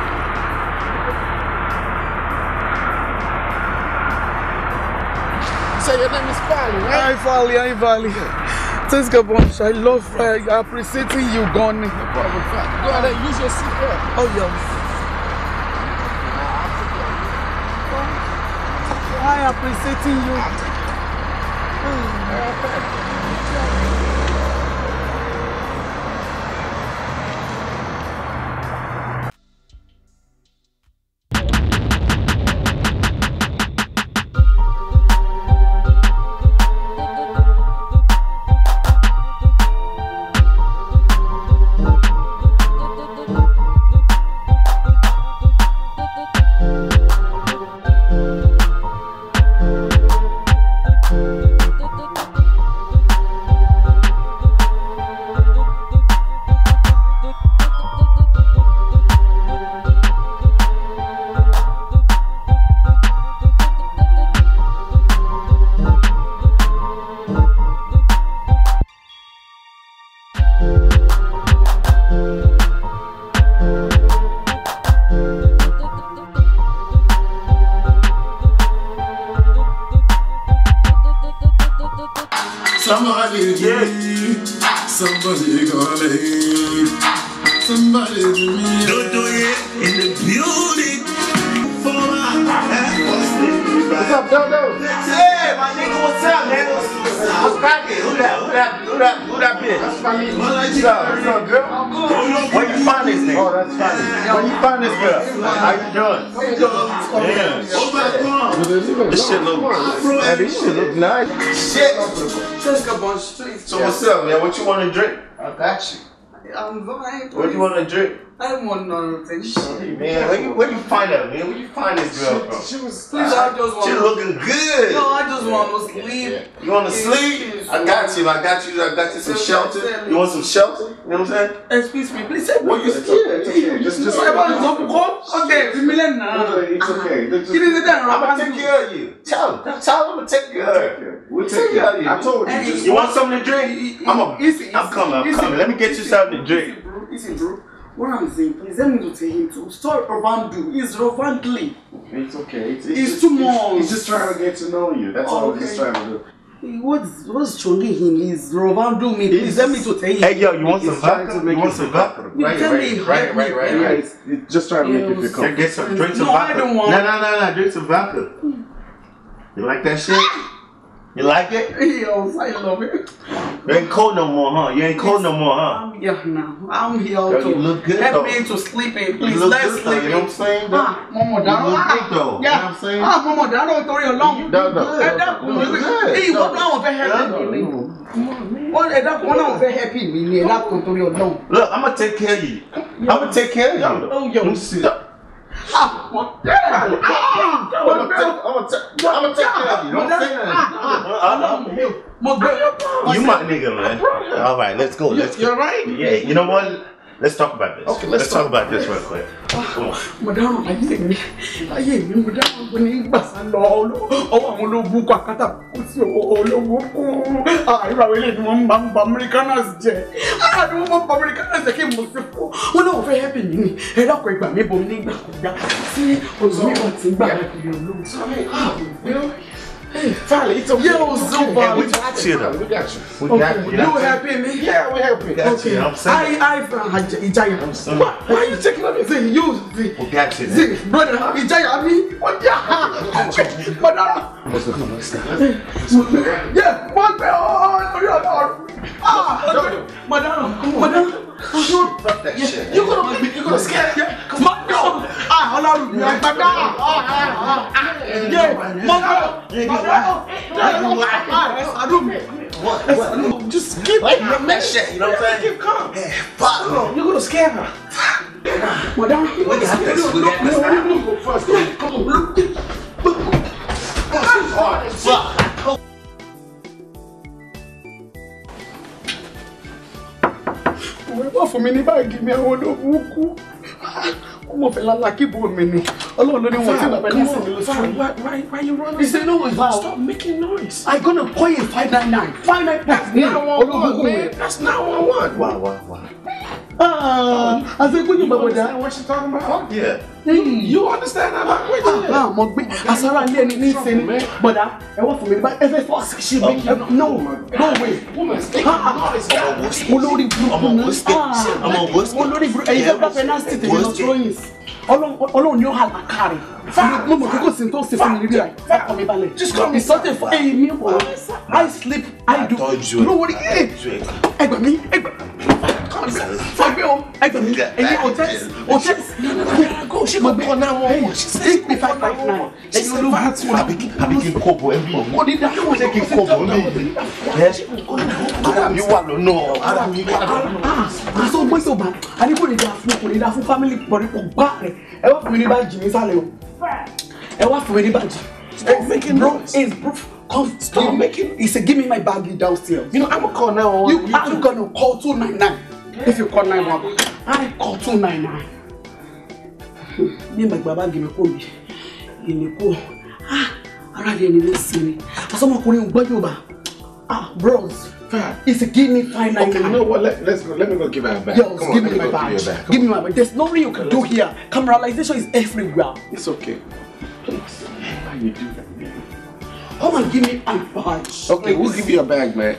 You say your name is Fally, right? Hi Valley, hi Valley. Thanks God bunch. I love uh, appreciating you gone. No problem. Fally. Go ahead and use your seatbelt. Oh yes. I appreciating you. Somebody give, somebody gonna leave, somebody to me. Dodo yeah, in the building. For my What's up, Dodo? Hey, my nigga, what's up, nigga? What's cracking? Who that? Who that? Who that? Who that bitch? That's funny. What's up? What's up, girl? Where you find this nigga? Oh, that's funny. Where you find this girl? How you doing? Yeah. This shit look, man, this shit look nice. Shit. Thanks God bunch. So what's up, man? What you want to drink? I got you. I'm fine. What you want to drink? I want nothing. Man, where you, where you find her, man? Where you find this girl from? She was. Please, I just want. She looking good. No, I just want to sleep. You want to sleep? I got you. I got you. I got you some shelter. You want some shelter? You know what I'm saying? Excuse me, please. Say What you It's okay. It's okay. Just, just. Sorry about this. Go. Okay, we million now. It's okay. Just, Give me the damn I'm gonna take care of you. Tell him. Tell him I'm gonna take care of you. We'll Take take care of care. you. I told you. Hey, Just You want something to drink? I'm a, Easy, I'm coming. I'm easy, coming. Let me get you easy, something to drink. Easy, bro. Easy, bro. What I'm saying, please let me to tell him to stop Rovandu. It's Rovandly. It's okay. It's, It's just- too much. He's just trying to get to know you. That's all he's Okay. trying to do. What's what's chonging him? He's Ronaldo me. Please let me to tell you. Hey, yo, you want He's some trying vodka? to make You want you some feel vodka? comfortable. Right, tell me, right, right, help right, me, right, yeah. right. He's he's just trying to make you feel Yes. Drink, comfortable. get some, drink some No, I vodka. don't want- No, no, no, no, drink some vodka. You like that shit? You like it? Yes, I love it. You ain't cold no more, huh? You ain't cold no more, huh? I'm here now. I'm here Yo, to you look good, help though. me to sleep in. You Please, look let's good, though, sleep you know what I'm in. saying? though? Ah, Mọ̀mọ́ You dáná. look Ah, good, though. You know yeah. what I'm saying? Ah, Mọ̀mọ́ dáná torí Ọlọ́run. No, no. Ẹ dákun No, mi. good. Ẹ ìwọ náà wọ́n fẹ́ help mi ni. Wọ́n ẹ dákun wọn náà wọ́n fẹ́ help mi ni. Ẹ dákun torí Ọlọ́run. Look, I'm gonna take care of you. I'm gonna take care of you. Oh, yo. Let me see. Ah, mo tẹ́ ẹ̀. Ah, I'm gonna take, I'm gonna take, I'm gonna take care of you. Don't say nothing. Mo gbé. You my nigga, man. All right, let's go. Let's go. You're right. Yeah, you know what? Let's talk about this. Okay, let's talk about this real quick. Come on. Mo dáhùn ayé mi. Ayé mi mo dáhùn pé ní gbàsá lọ ọwọ́ àwọn ológun kọ àkátà kó sí ológun kú. Àìrò àwọn eléyìí ni wọ́n máa ń ba Americanas jẹ. Àìrò wọn máa ń ba Americanas jẹ kí mo sì fún. Wọ́n náà fẹ́ hẹ́pì mí ni. Ẹ dákun ìgbà mi bomi nígbà kọjá. Sí olùmí kan ti gbà kiri ológun. Finally, it's okay. Yo, Zuba. Hey, we got you, though. We got you. We Okay, got you. you know what I'm happy me? Yeah, we help you. Got you, you know what I'm saying? I, I, uh, Ijaya. saying. Why, why are you taking on me? Say, you, see, We got you. man. see, brother, Ijaya, me? What, yeah, Madonna. Let's go. Let's go. Yeah, what, oh, oh, oh, oh. Ah, Madonna, Madonna. Fuck that shit. You gonna make me, you gonna scare me? Come on, no. Ah, Ọlọ́run mi, Madonna. Ah, ah, ah. Yeah, Madonna. Madonna. Ah, ẹ ṣàánú mi. Ẹ ṣàánú mi. Just keep Like that shit, you know what I'm saying? Keep calm. Fuck. You're gonna scare her. Madam, We got this. We got this. no, go first. Come on, look. Fuck. Òwe wá fún mi ní báàgì mi àwọn olóògùn kú. Ó mọ̀ fẹ́ lálá kí bò mí ni. Ọlọ́run ló ní wọn tí bàbá ní sinmi ló sọ. Why, why, why you running? He said no it's bad. Stop making noise. I gonna call you five nine nine. Five nine That's nine. not what I want, man. That's not what I want. Wow, wow, wow. Ah, àṣekúnyìn You bàbá understand dá. what she's talking about? Yeah. You understand that language? Yeah. Ah, mo gbé asára ilé ẹni ní ìsinmi. Bọ̀dá, ẹ wọ́n fún mi ní báyìí. Ẹ fẹ́ fọ́ ṣe mí. No, no way. Woman, stay Ah, noise. I'm on whiskey. olórí burúkú I'm on ni. whiskey. Ah, I'm on whiskey. olórí burúkú ẹ̀yin fẹ́ bá penalty tèmi lọ Whiskey. throwing ọlọ́run ni ó hà lákàrẹ̀ mo mọ̀ kókó sí tó ṣe fún mi níbí rẹ̀ fọkàn mi balẹ̀ Just come ìsọtẹ̀ fún ẹyin mi wọ̀ I sleep I do told you. no worry ẹ ẹgbà mi ẹgbà fọgbẹ́ o ẹgbà mi ẹyin hotels hotels Go, she gonna call 911. She said take me five five nine ẹyin ológun tí wọn Àbí àbí kí n kó bọ̀ ẹ́ bí mi. kò ní dá kí wọ́n Ṣé kí n kó bọ̀ ẹ́ bí mi? Ẹ́ ara mi wà lọ́nà. Ara mi wà lọ́nà. àṣọ gbé tó bá a ní kò ní dáa fún kò ní dáa fún family pọ̀rí kò gbá rẹ̀ ẹ wá fún mi ní bájì ní sálẹ̀ o ẹ wá fún mi ní bájì. Stop making bro noise. is bro come Stop making- he say give me my baggy downstairs. You know, I'm gonna call 911. you are gonna call two nine nine if you call nine one I call two nine nine. bí mi gba báàgì mi kò mi ìní kò ah ara rẹ̀ ni mi sinmi àsọmọkùnrin gbọ́ yóò bá ah bros he say give me five nine Okay, you nine. know what? Let, let's go. Let me go give her a bag. Yo, Come on, give let me go my badge. Give, her a bag. Give me my badge. There's nothing you can do here. Cameralization is everywhere. It's okay. Please. Why you do that, man? Come and give me my badge. Okay, we'll give you a bag, man.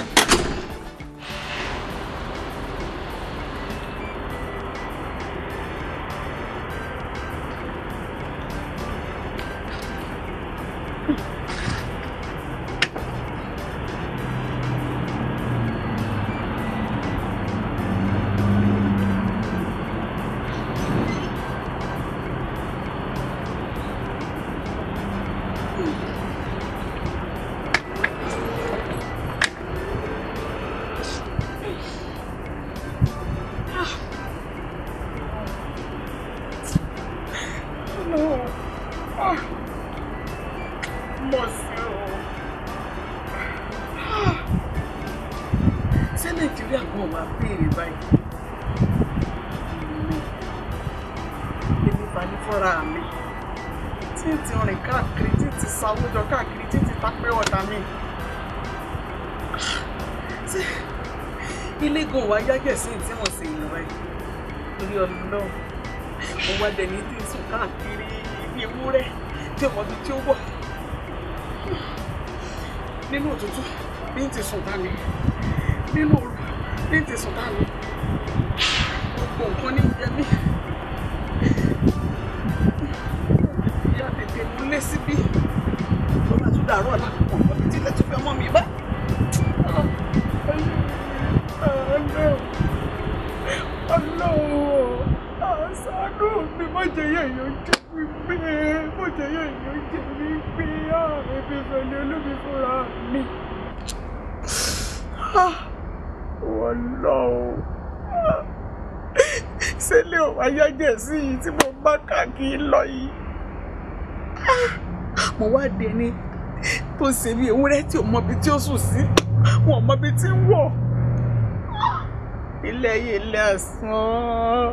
ṣé nàìjíríà kan wà béèrè báyìí èmi fani fúnra mi tí n ti rìn káàkiri tí n ti sáwójọ káàkiri tí n ti tapẹ́ ọ̀dà mi ṣé ilé gan wà yágẹ̀ sí tí wọ́n ṣe ìlú báyìí torí ọlọ́run mo wá dẹni tí ń sùn káàkiri bí ewúrẹ́ tí ọmọ bíi tí ó wọ̀ nínú òtútù bí n ti sùn dání nínú òru bí n ti sùn dání gbogbo nǹkan ní jẹ mí ìyá tètè múlé síbí tó bá tún dàrú ọ̀la ọ̀pọ̀ mi tí ilẹ̀ tún fẹ́ mọ́ mi bá. Ọlọ́run àṣàánú mi má jẹ́ yẹ̀yọ́ jẹ́ mi pé má jẹ́ yẹ̀yọ́ jẹ́ mi pé ààrẹ fi fẹ̀lẹ́ olómi fúnra mi. Wọ́n lọ o. Ṣẹlẹ̀ ò wáyé jẹ̀ sí yìí tí mo bá káàkiri lọ yìí. Mo wá dé ní tó ṣe bí ewúrẹ́ tí ò mọbi tí ó sùn sí. Wọ́n mọbi tí ń wọ̀ ilé ayé ilé ẹ̀sán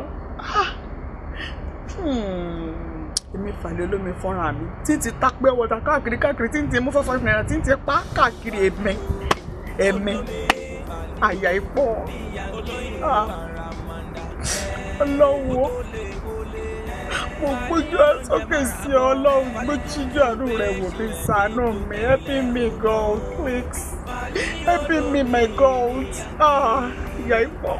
èmi fàlẹ́ olómi fọ́nrán mi tí ń ti tapẹ́ wọ̀dà káàkiri káàkiri tí ń ti mú five five naira tí ń ti pa káàkiri ẹ̀mẹ́ ẹ̀mẹ́ àyà ìpọ̀ ọlọ́wọ́ mo gbójú sókè sí ọ ọlọ́run gbójújú àánú rẹ̀ wò mí ṣàánú mi helping me God please helping me my God ah ìyá ìpọ̀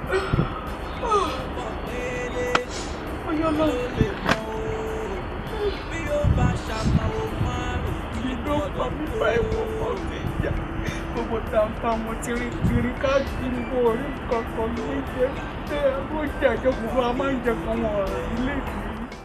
ọyọ́ lọ́run lè mọ bí ó bá ṣàmàwò márùn kí ló pa mí bá ẹ̀wọ̀n mọ́ mi jà gbogbo tàǹfà mo ti rí kiri káàkiri bó orí kankan ní jẹ́ pé ó jẹ́ àjọ gbogbo a máa ń jẹ kan wọn ọ̀rọ̀ ilé mi.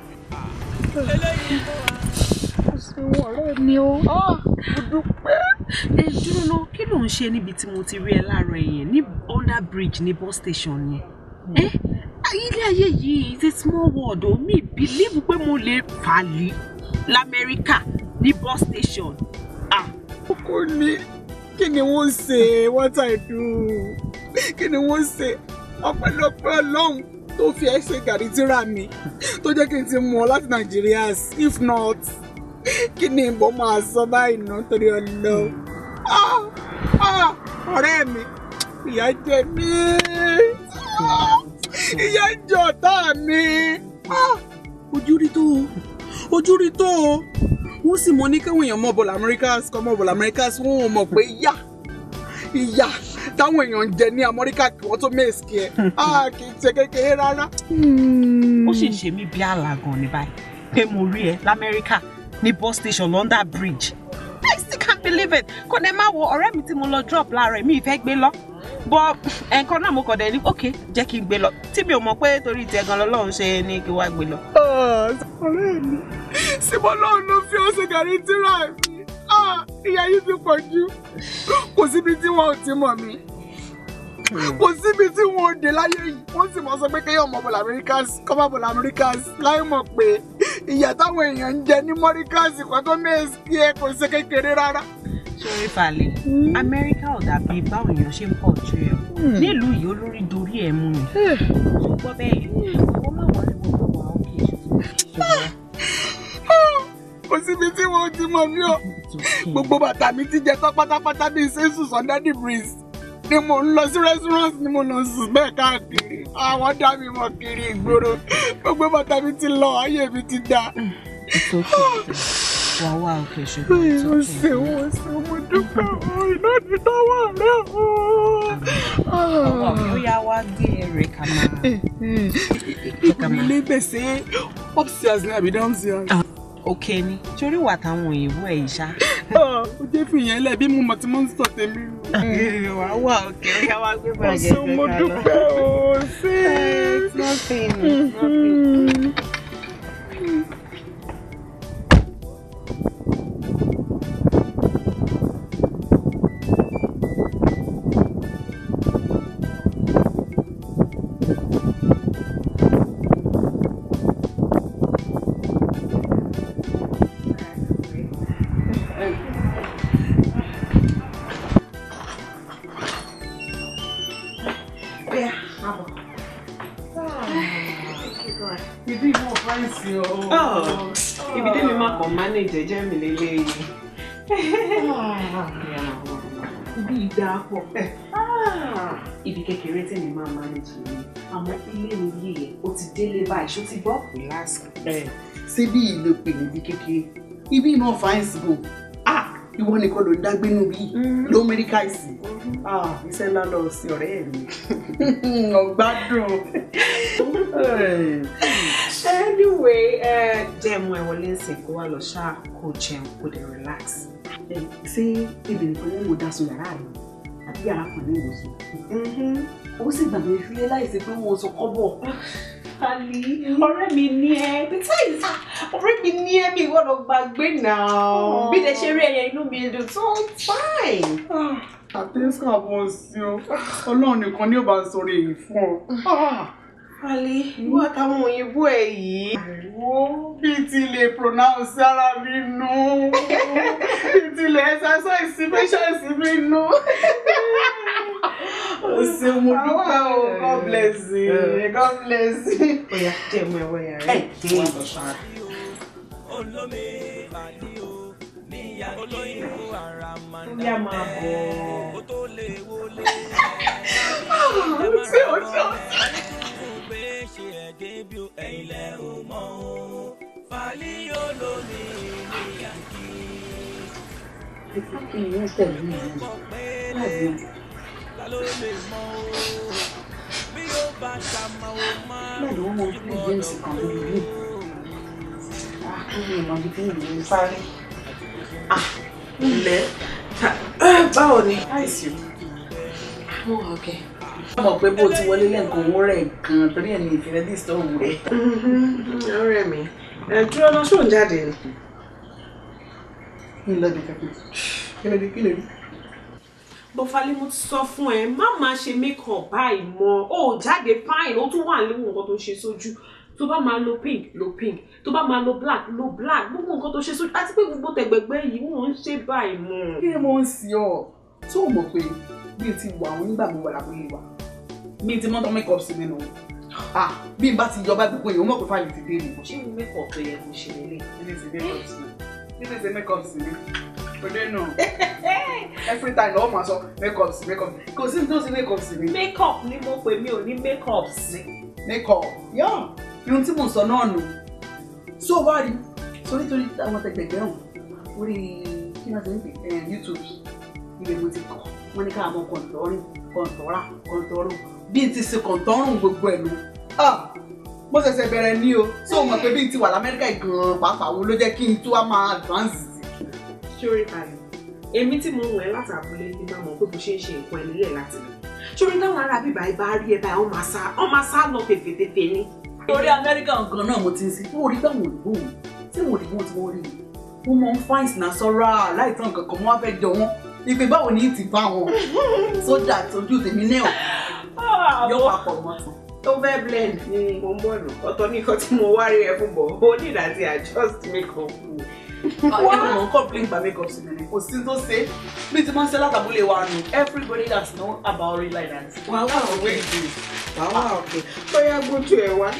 ó ṣe wọn ọ̀rẹ́ mi o mo dúpẹ́. ẹ dúró náà kí ló ń ṣe níbi tí mo ti rí ẹ láàárọ̀ yẹn ní under bridge ní bus station yẹn ẹ ilé ayé yìí is a small world o mi believe pé mo lè fà lé lamẹ́ríkà ní bus station. ah kò ní kí ni wọ́n ṣe what I do kí ni wọ́n ṣe ọpẹ́lọpẹ́ Ọlọ́run tó fi ẹsẹ̀ gàrí tíra mi tó jẹ́ kí n ti mú ọ láti Nàìjíríà if not kí ni ìbọn máa sọ báyìí náà torí Ọlọ́run Ah, ah, ọ̀rẹ́ mi ìyà jẹ mí Ah, ìyà jẹ ọ̀tá mi Ah, ojú rí tó o ojú rí tó o wọ́n sì mọ ní káwọn èèyàn mọ̀ bọ̀lá Americas kọ́ mọ̀ bọ̀lá Americas wọ́n ò mọ̀ pé ìyà ìyà táwọn èèyàn ń jẹ ní Amẹ́ríkà kí wọ́n tó mẹ́sìkì ẹ̀ á kì í ṣe kékeré rárá. ó sì ṣe mí bí àlàgàn ní báyìí pé mo rí ẹ lamẹ́ríkà ní bus station London bridge I still can't believe it kò dé má wo ọ̀rẹ́ mi tí mo lọ drop láàárọ̀ mi ìfẹ́ gbé lọ bọ́ ẹ̀ǹkan náà mo kọ̀ dẹ̀ ní ok jẹ́ kí n gbé lọ tí mi ò mọ̀ pé torí tiẹ̀ gan lọ́lọ́run ṣe ní kí wá gbé lọ. ọ̀rẹ́ mi síbọ̀ lọ́run ló fi ọ̀sẹ̀ gàrí tíra mi Ah, ìyà yìí ti pọ̀ jù kò síbi tí wọn ò ti mọ̀ mí kò síbi tí wọn ò dé láyé yìí wọ́n sì mọ̀ sọ pé kéèyàn mọ̀ bọ̀lá Americas kọ́mọ̀ bọ̀lá Americas láì mọ̀ pé ìyà táwọn èèyàn ń jẹ ní Mọ́ríkàs kan tó mẹ́ẹ̀sì kí ẹ kò ṣe kékeré rárá. sórí falẹ̀ amẹ́ríkà ò dàbí báwọn èèyàn ṣe ń pọ̀ ju ẹ̀ o nílùú yìí olórí dorí ẹ̀ mú ni tó gbọ́ bẹ́ẹ̀ ó má wọlé gbogbo wa ó kì í ṣe kò síbi tí wọn ò ti mọ̀ mí o gbogbo bàtà mi ti jẹ tán pátápátá bíi sẹ́sù sunday breeze ni mo ń lọ sí restaurant ni mo lọ sùn bẹ́ẹ̀ káàkiri àwọn dá mi mọ̀ kiri ìgboro gbogbo bàtà mi ti lọ ayé mi ti dá. wà wá òkè ṣùgbọ́n ó ṣe ó ṣe mo dúpẹ́ o iná ti tọ́wọ́ rẹ o. ọwọ́ mi ó yá wá gbé ẹrẹ̀ ká máa. ìkùnrin ilé gbèsè upstairs ní àbí downstairs. òkè ni torí wà táwọn òyìnbó ẹ̀ yìí ṣá. ó jẹ́ fìyẹn lẹ̀ bí mo mọ̀ tí mo ń sọ tèmi. wà wá òkè ó yá wá gbé ó bàjẹ́ ṣe mo dúpẹ́ o ṣe. It's nothing, it's nothing. ibi ìwọ̀n fáìsì o. ibi tẹ́mi máa kàn manage jẹ́ mi lélẹ́yìí. ibi ìdá pọ̀. ibi kékeré tẹ́mi máa manage ni àmọ́ ilé mi yìí yẹn ó ti délé báyìí ṣó ti gbọ́ relax. síbí ìlò pè níbi kékeré ibi ìmọ̀ fáìsì bò ìwọ nìkan ló ń dágbé nù bí ló mẹ́ríkà ìsìn ah iṣẹ́ ńlá lọ sí ọ̀rẹ́ mi ọ̀gbádùn. anyway ẹ jẹun ẹ wọlé ńsìn kó wá lọ ṣáà kó jẹun kó dé relax. ṣé ibi nìkan ni mo dá sun yàrá rẹ àbí yàrá kan ní ìwòsàn. ó sì gbàgbé fílẹ̀ láìsí pé wọ́n sọ kọ́bọ̀. Ali, ọ̀rẹ́ mi ní ẹ. Besides, ọ̀rẹ́ mi ní ẹ mi gbọ́dọ̀ gbàgbé náà. Bí tẹ ṣe rí ẹyẹ inú mi dùn tó fine. àtẹ́sà bọ̀ sí ọ ọlọ́run nìkan ní ò bá sọ̀rọ̀ èyí fún ọ. Ali, ìwọ àtàwọn òyìnbó ẹ yìí. wo bí ti lè pronounce ara mi nù bí ti lè exercise patience mi nù. o ṣeun mo dúpẹ́ o God bless you God bless you. Oya, jẹun ẹ wọ yàrá ẹ. Wà lọ ṣáà. olómi àdí o níyà olóyìnbó ara máa ń Bóyá máa bọ̀. ó tó lè wọlé. ṣé o ṣe o pé ṣe ẹ̀gẹ́ bí o ẹ̀yin lẹ ò mọ̀ o fàlí olómi níyà kí. ìyẹn tẹ̀lé mi láti ta ló lè mọ̀ o bí ó bá ṣàmọ̀ o máa láti wọ́n mọ fún james kan lórí ilé. àwọn ìmọ̀ ibi tí ìlú sáré. Ilẹ̀ báwo ni? Àìsí. Mo wà ọ̀kẹ́. wọ́n mọ̀ pé bó ti wọlé lẹ́ǹkan owó rẹ̀ gan torí ẹ̀ ní ìfìrẹ́ dí ìsọ̀rọ̀ rẹ̀. Ọ̀rẹ́ mi. Ẹ dúró lọ ṣóun jáde ni. kí n lọ bí kankan kí ló dé kí ló dé. Bọ́fálí mo ti sọ fún ẹ, má máa ṣe make-up báyìí mọ́. O ò jáde fine, ó tún wà léwu nǹkan tó ṣe sójú. Tó bá máa lo pink, lo pink. Tó bá máa lo black, lo black. Gbogbo nǹkan tó ṣe sójú. Àti pé gbogbo tẹ̀gbẹ̀gbẹ́ yìí wọ́n ń ṣe báyìí mọ́. kí ni mo ń sin ọ tó o mọ̀ pé bí n ti wà àwọn nígbà mo wà lábúlé wa bí n ti mọ́tọ́ make up sí mi nù ah bí n bá ti yọba gbogbo èèyàn mọ̀ pé fáìlì ti dé mi. Ṣé mo make-up tó yẹ kó ṣe lélẹ̀? ilé ti make up sí mi ilé ti make up sí mi òde nù every time lọ́wọ́ máa sọ make up sí make up sí kò sí ní tó sí make up sí mi. Make-up ni mo pè mí ò ní make-up sí. make up yọ irun tí mo sọ náà nù so wá rí sórí torí àwọn tẹgbẹgbẹ hàn orí kí náà ti ń pè ẹ youtube ibẹ̀ mo ti kọ wọn ní ká mọ kọńtọrìn kọńtọrà kọńtọrù bí n ti ṣe kọńtọrùn gbogbo ẹ lọ ah mo ṣẹ̀ṣẹ̀ bẹ̀rẹ̀ ní o so mọ̀ pé bí n ti wà lamẹ́ríkà gan pàápàá wo ló jẹ́ kí n tó wá máa advance sí. Ṣórí kalẹ̀, èmi tí mo wọ̀ ẹ́ láti abúlé ní máa mọ̀ pé bó ṣe ń ṣe nǹkan ẹni rẹ̀ láti lọ. Ṣórí táwọn ará bíbá ibà rí ẹ báyìí, wọ́n máa sá wọ́n máa sá lọ tèfètèfè ni. lórí amẹ́ríkà gan náà mo ti ń sin fún orí táwọn òyìnbó mi tí mo òyìnbó tí wọ́n rí mi wọ́n mọ ń fáìn sí náà sọ́ra láìtàn kankan mo wá fẹ́ jọ wọ́n ìpè báwo ni ti bá wọn sójà tójú tèmi náà yọ papọ̀ mọ́ tán. Tó fẹ́ blend ni mo ń bọ̀ nù. Ọ̀tọ̀ ní nǹkan tí mo wá rí ẹ fún bọ̀. O ní ìdájí adjust make-up. ẹ kò mọ̀ ń complain gba make up sí mi ni kò sí tó ṣe bí ti máa ń ṣe látàbúlé wa nù everybody that's know about it like that. Wà wá òkè. Wà wá òkè. Bóyá gbójú ẹ wá.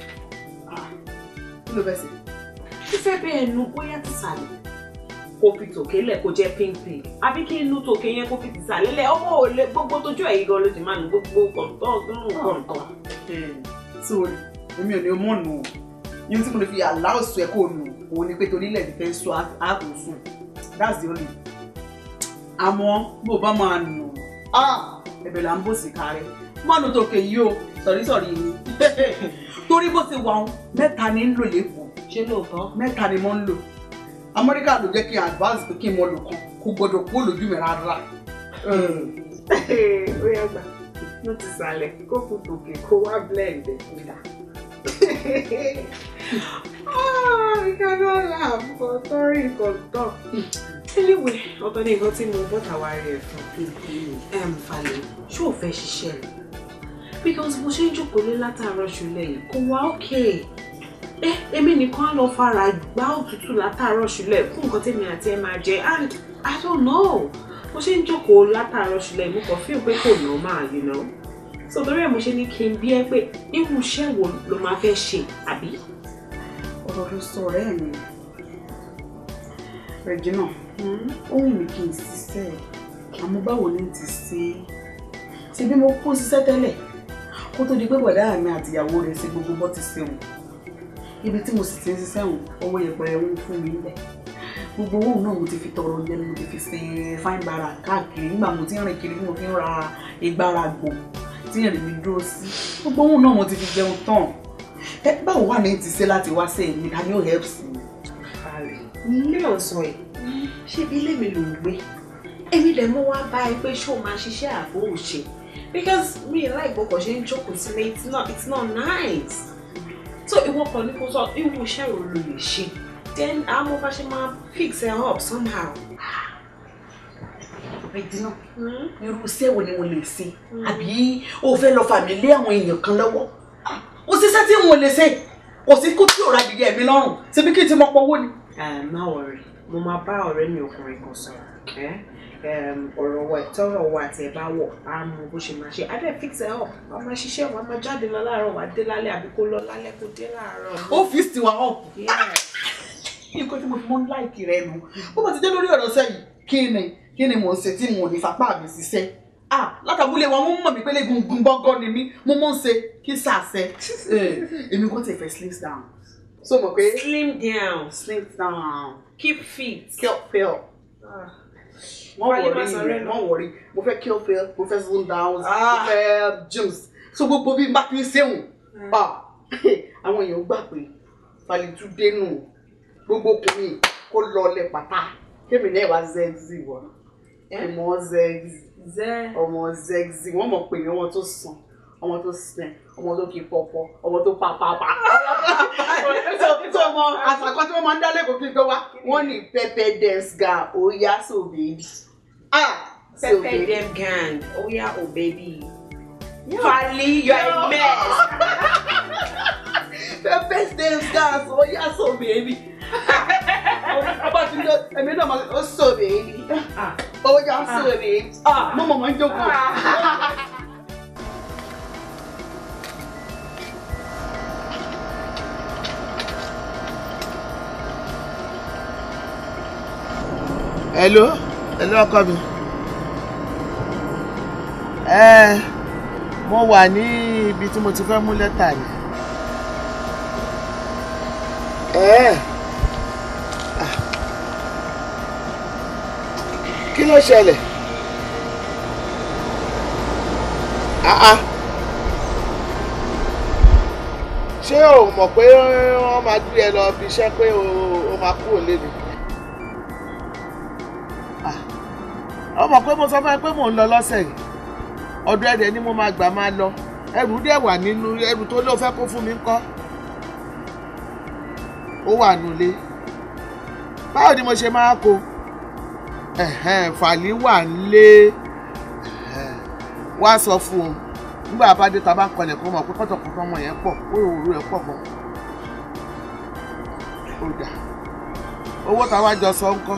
kí ló fẹ́ ṣe. Fífẹ́ bẹ́ẹ̀ nu bóyá ti sàlẹ̀. Kó fi tòkè lẹ̀ kó jẹ́ pink pink. Àbí kí inú tòkè yẹn kó fi ti sàlẹ̀ lẹ̀. Ọmọ ò lè gbogbo tójú ẹ̀yìn gan ló ti máa nu gbogbo kọ̀ǹtọ̀ ọ̀gbọ́n kọ̀ǹtọ̀. sórí èmi ò ní mọ̀ nù ọ́ yín tí mo lè fi àláwọ̀ sọ ẹ̀ kó nù òun ni pé torí ilẹ̀ ti fẹ́ sọ ààbò sùn that's the only àmọ́ bó bá máa nù ah ẹ̀bẹ̀ là ń bò sí kárẹ́ mọ́nu tòkè yìí o sọ̀rí sọ̀rí yìí torí bó ti wà wọn mẹ́ta ni ń lò lẹ́kọ̀ọ́ Ṣé lóòótọ́? mẹ́ta ni mo ń lò amẹ́ríkà ló jẹ́ kí n advance pé kí n mọ lò kan kó gbọdọ̀ kó lójú mi rárá. Ó yá gbà. Ló ti sàlẹ̀ kó fi tòkè kó wá blend ẹ̀ nígbà. Ah, we cannot laugh for sorry kọ̀ǹtọ̀. Anyway, ọ̀tọ̀ ní nǹkan tí mo bọ́tà wá rí ẹ̀ fún. Ẹ̀m Falẹ̀, ṣé ò fẹ́ ṣiṣẹ́ ni? Because bó ṣe ń jókòó lé látàárọ̀ ṣùlẹ̀ yìí kò wá okay. Ẹ èmi nìkan á lọ fara gbá òtútù látàárọ̀ ṣùlẹ̀ fún nǹkan tèmi àti ẹ máa jẹ and I don't know. Bó ṣe ń jókòó látàárọ̀ ṣùlẹ̀ yìí mo kàn feel pé kò normal, you know. So torí ẹ̀ mo ṣe ní kí n bí ẹ pé irú iṣẹ́ wo ló máa fẹ́ ṣe àbí? ọ̀rọ̀ ló sọ ọ̀rẹ́ mi Regina ó wù mí kí n ṣiṣẹ́ àmọ́ báwo ni n ti ṣe é ṣe bí mo kó ṣiṣẹ́ tẹ́lẹ̀ kó tó di pé bọ̀dá mi àti ìyàwó rẹ̀ ṣe gbogbo bọ́ ti ṣe wọn ibi tí mo sì ti ń ṣiṣẹ́ wọn owó yẹpẹrẹ ń fún mi níbẹ̀ gbogbo owó náà mo ti fi tọrọ jẹ mo ti fi sin fine bara káàkiri nígbà mo ti ń rìn kiri mo fi ń ra ìgbára gbọ̀n tí ìrìn mi dúró sí gbogbo owó náà mo ti fi jẹun tán ẹ báwo wà ní ti ṣe láti wá sí èmi ta ni ó help sí mi. ilé ọ̀sán ẹ̀ ṣé bí ilé mi ló ń gbé èmi lè mú wá bá ẹ pé ṣó máa ṣiṣẹ́ àbò òṣè because mi ì láì gbọ́kọ̀ ṣe ń jókòó sílé it's not it's not nice so ìwọ kan ní kó sọ irú iṣẹ́ wo ló lè ṣe then àwọn bá ṣe máa fix it up somehow. Regina irú iṣẹ́ wo ni mo lè ṣe àbí o fẹ́ lọ fà mí lé àwọn èèyàn kan lọ́wọ́ ó ṣiṣẹ́ tí n ò lè ṣe kò sí kó tí ò ra adìyẹ mi lọ́rùn síbi kí n ti mọ pọ̀ owó ni. má wọrí mo máa bá ọ̀rẹ́ mi ọkùnrin kan sọ̀rọ̀ ẹ́ ọ̀rọ̀ wa ìtọ́rọ̀ wa àti ẹ̀ bá wọ̀ á mú bó ṣe máa ṣe á dẹ̀ fix it up wàá máa ṣiṣẹ́ wàá máa jáde lọ láàárọ̀ wàá dé lálẹ́ àbí kó lọ lálẹ́ kó dé láàárọ̀. ọ́fíìsì tiwa up nǹkan tí mo fi mọ́ láìkì rẹ nu bó bá ti dé lórí ọ̀rọ̀ sẹ́yìn kí ni kí ni mò ń ṣe tí mo ò ní fapá mi ṣiṣẹ́ ah látàbúlé wa wọ́n mọ̀ mí pé légungun gbọ́ngàn ni mí mo mọ̀ ń ṣe kí sàṣẹ èmi kò tẹ̀ fẹ́ slim down so mọ̀ pé slim down slim down keep fit kill pill wọ́n wọ̀rí mi wọ́n wọ̀rí mo fẹ́ kill pill mo fẹ́ slim down mo fẹ́ gyms so gbogbo bí n bá ti ń ṣéwùn àwọn èèyàn gbà pé Fálítúndé nù gbogbo ọkùnrin kó lọlẹ̀ pátá kémi náà wá zẹ́gzì wọ̀ ọmọ zẹ́gzì ọmọ zẹ́gzì wọ́n mọ̀ pé ọmọ tó sàn ọmọ tó sàn ọmọ tó kì í pọ̀pọ̀ ọmọ tó pàpàpà tó ọmọ àṣàkọ tí wọ́n máa ń dá lẹ́kọ̀ọ́ kí n tó wá wọ́n ní pepper dance gang ó yá so baby. pepper dem gang ó yá o baby. Fali, you are a mess. pepper dance gang ó yá so baby ọba tí ló ẹ̀mí náà máa ó sọ bèbí ó yá sọ bèbí mo mọ̀ máa ń jókòó. hello hello ọkọ mi ẹ mo wà ní ibi tí mo ti fẹ́ mú lẹ́tà ni. ẹ kí ló ṣẹlẹ̀ ah ṣé o mọ̀ pé wọ́n máa gbé ẹ lọ bí iṣẹ́ pé o máa kú òlé ni ọ mọ̀ pé mo sọ fún ẹ pé mò ń lọ lọ́sẹ̀ yìí ọdún ẹ̀dẹ̀ ni mo máa gbà máa lọ ẹrù dẹ̀ wà nínú ẹrù tó ló fẹ́ kó fún mi ńkọ́ ó wà nulẹ̀ báwo ni mo ṣe máa kó fàlí wà nílé wá sọ fún un nígbà bá dé ta bá kọlẹ̀ kó mọ̀ pé kọ́tọ̀kọ́tọ̀ ọmọ yẹn pọ̀ ó rò òru ẹ̀ pọ̀ gan ó dà owó táwa jọ sọ ńkọ́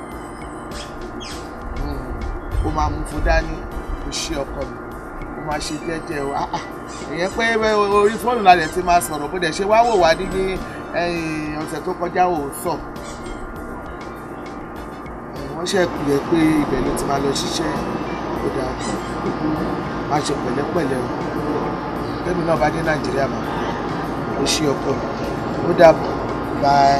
ó máa mú fún dání ó ṣe ọkọ mi ó máa ṣe jẹ́jẹ́ o ah ìyẹn pé orí fóònù la dẹ̀ ti máa sọ̀rọ̀ bó dẹ̀ ṣe wá wò wá ní ní ọ̀sẹ̀ tó kọjá ò sọ wọ́n ṣe kù yẹ pé ibẹ̀ ló ti máa lọ ṣiṣẹ́ ó dáa máa ṣe pẹ̀lẹ́pẹ̀lẹ́ o tẹ́mi náà bá dé nàìjíríà mọ́ ó ṣe ọkọ mi ó dàbọ̀ bye.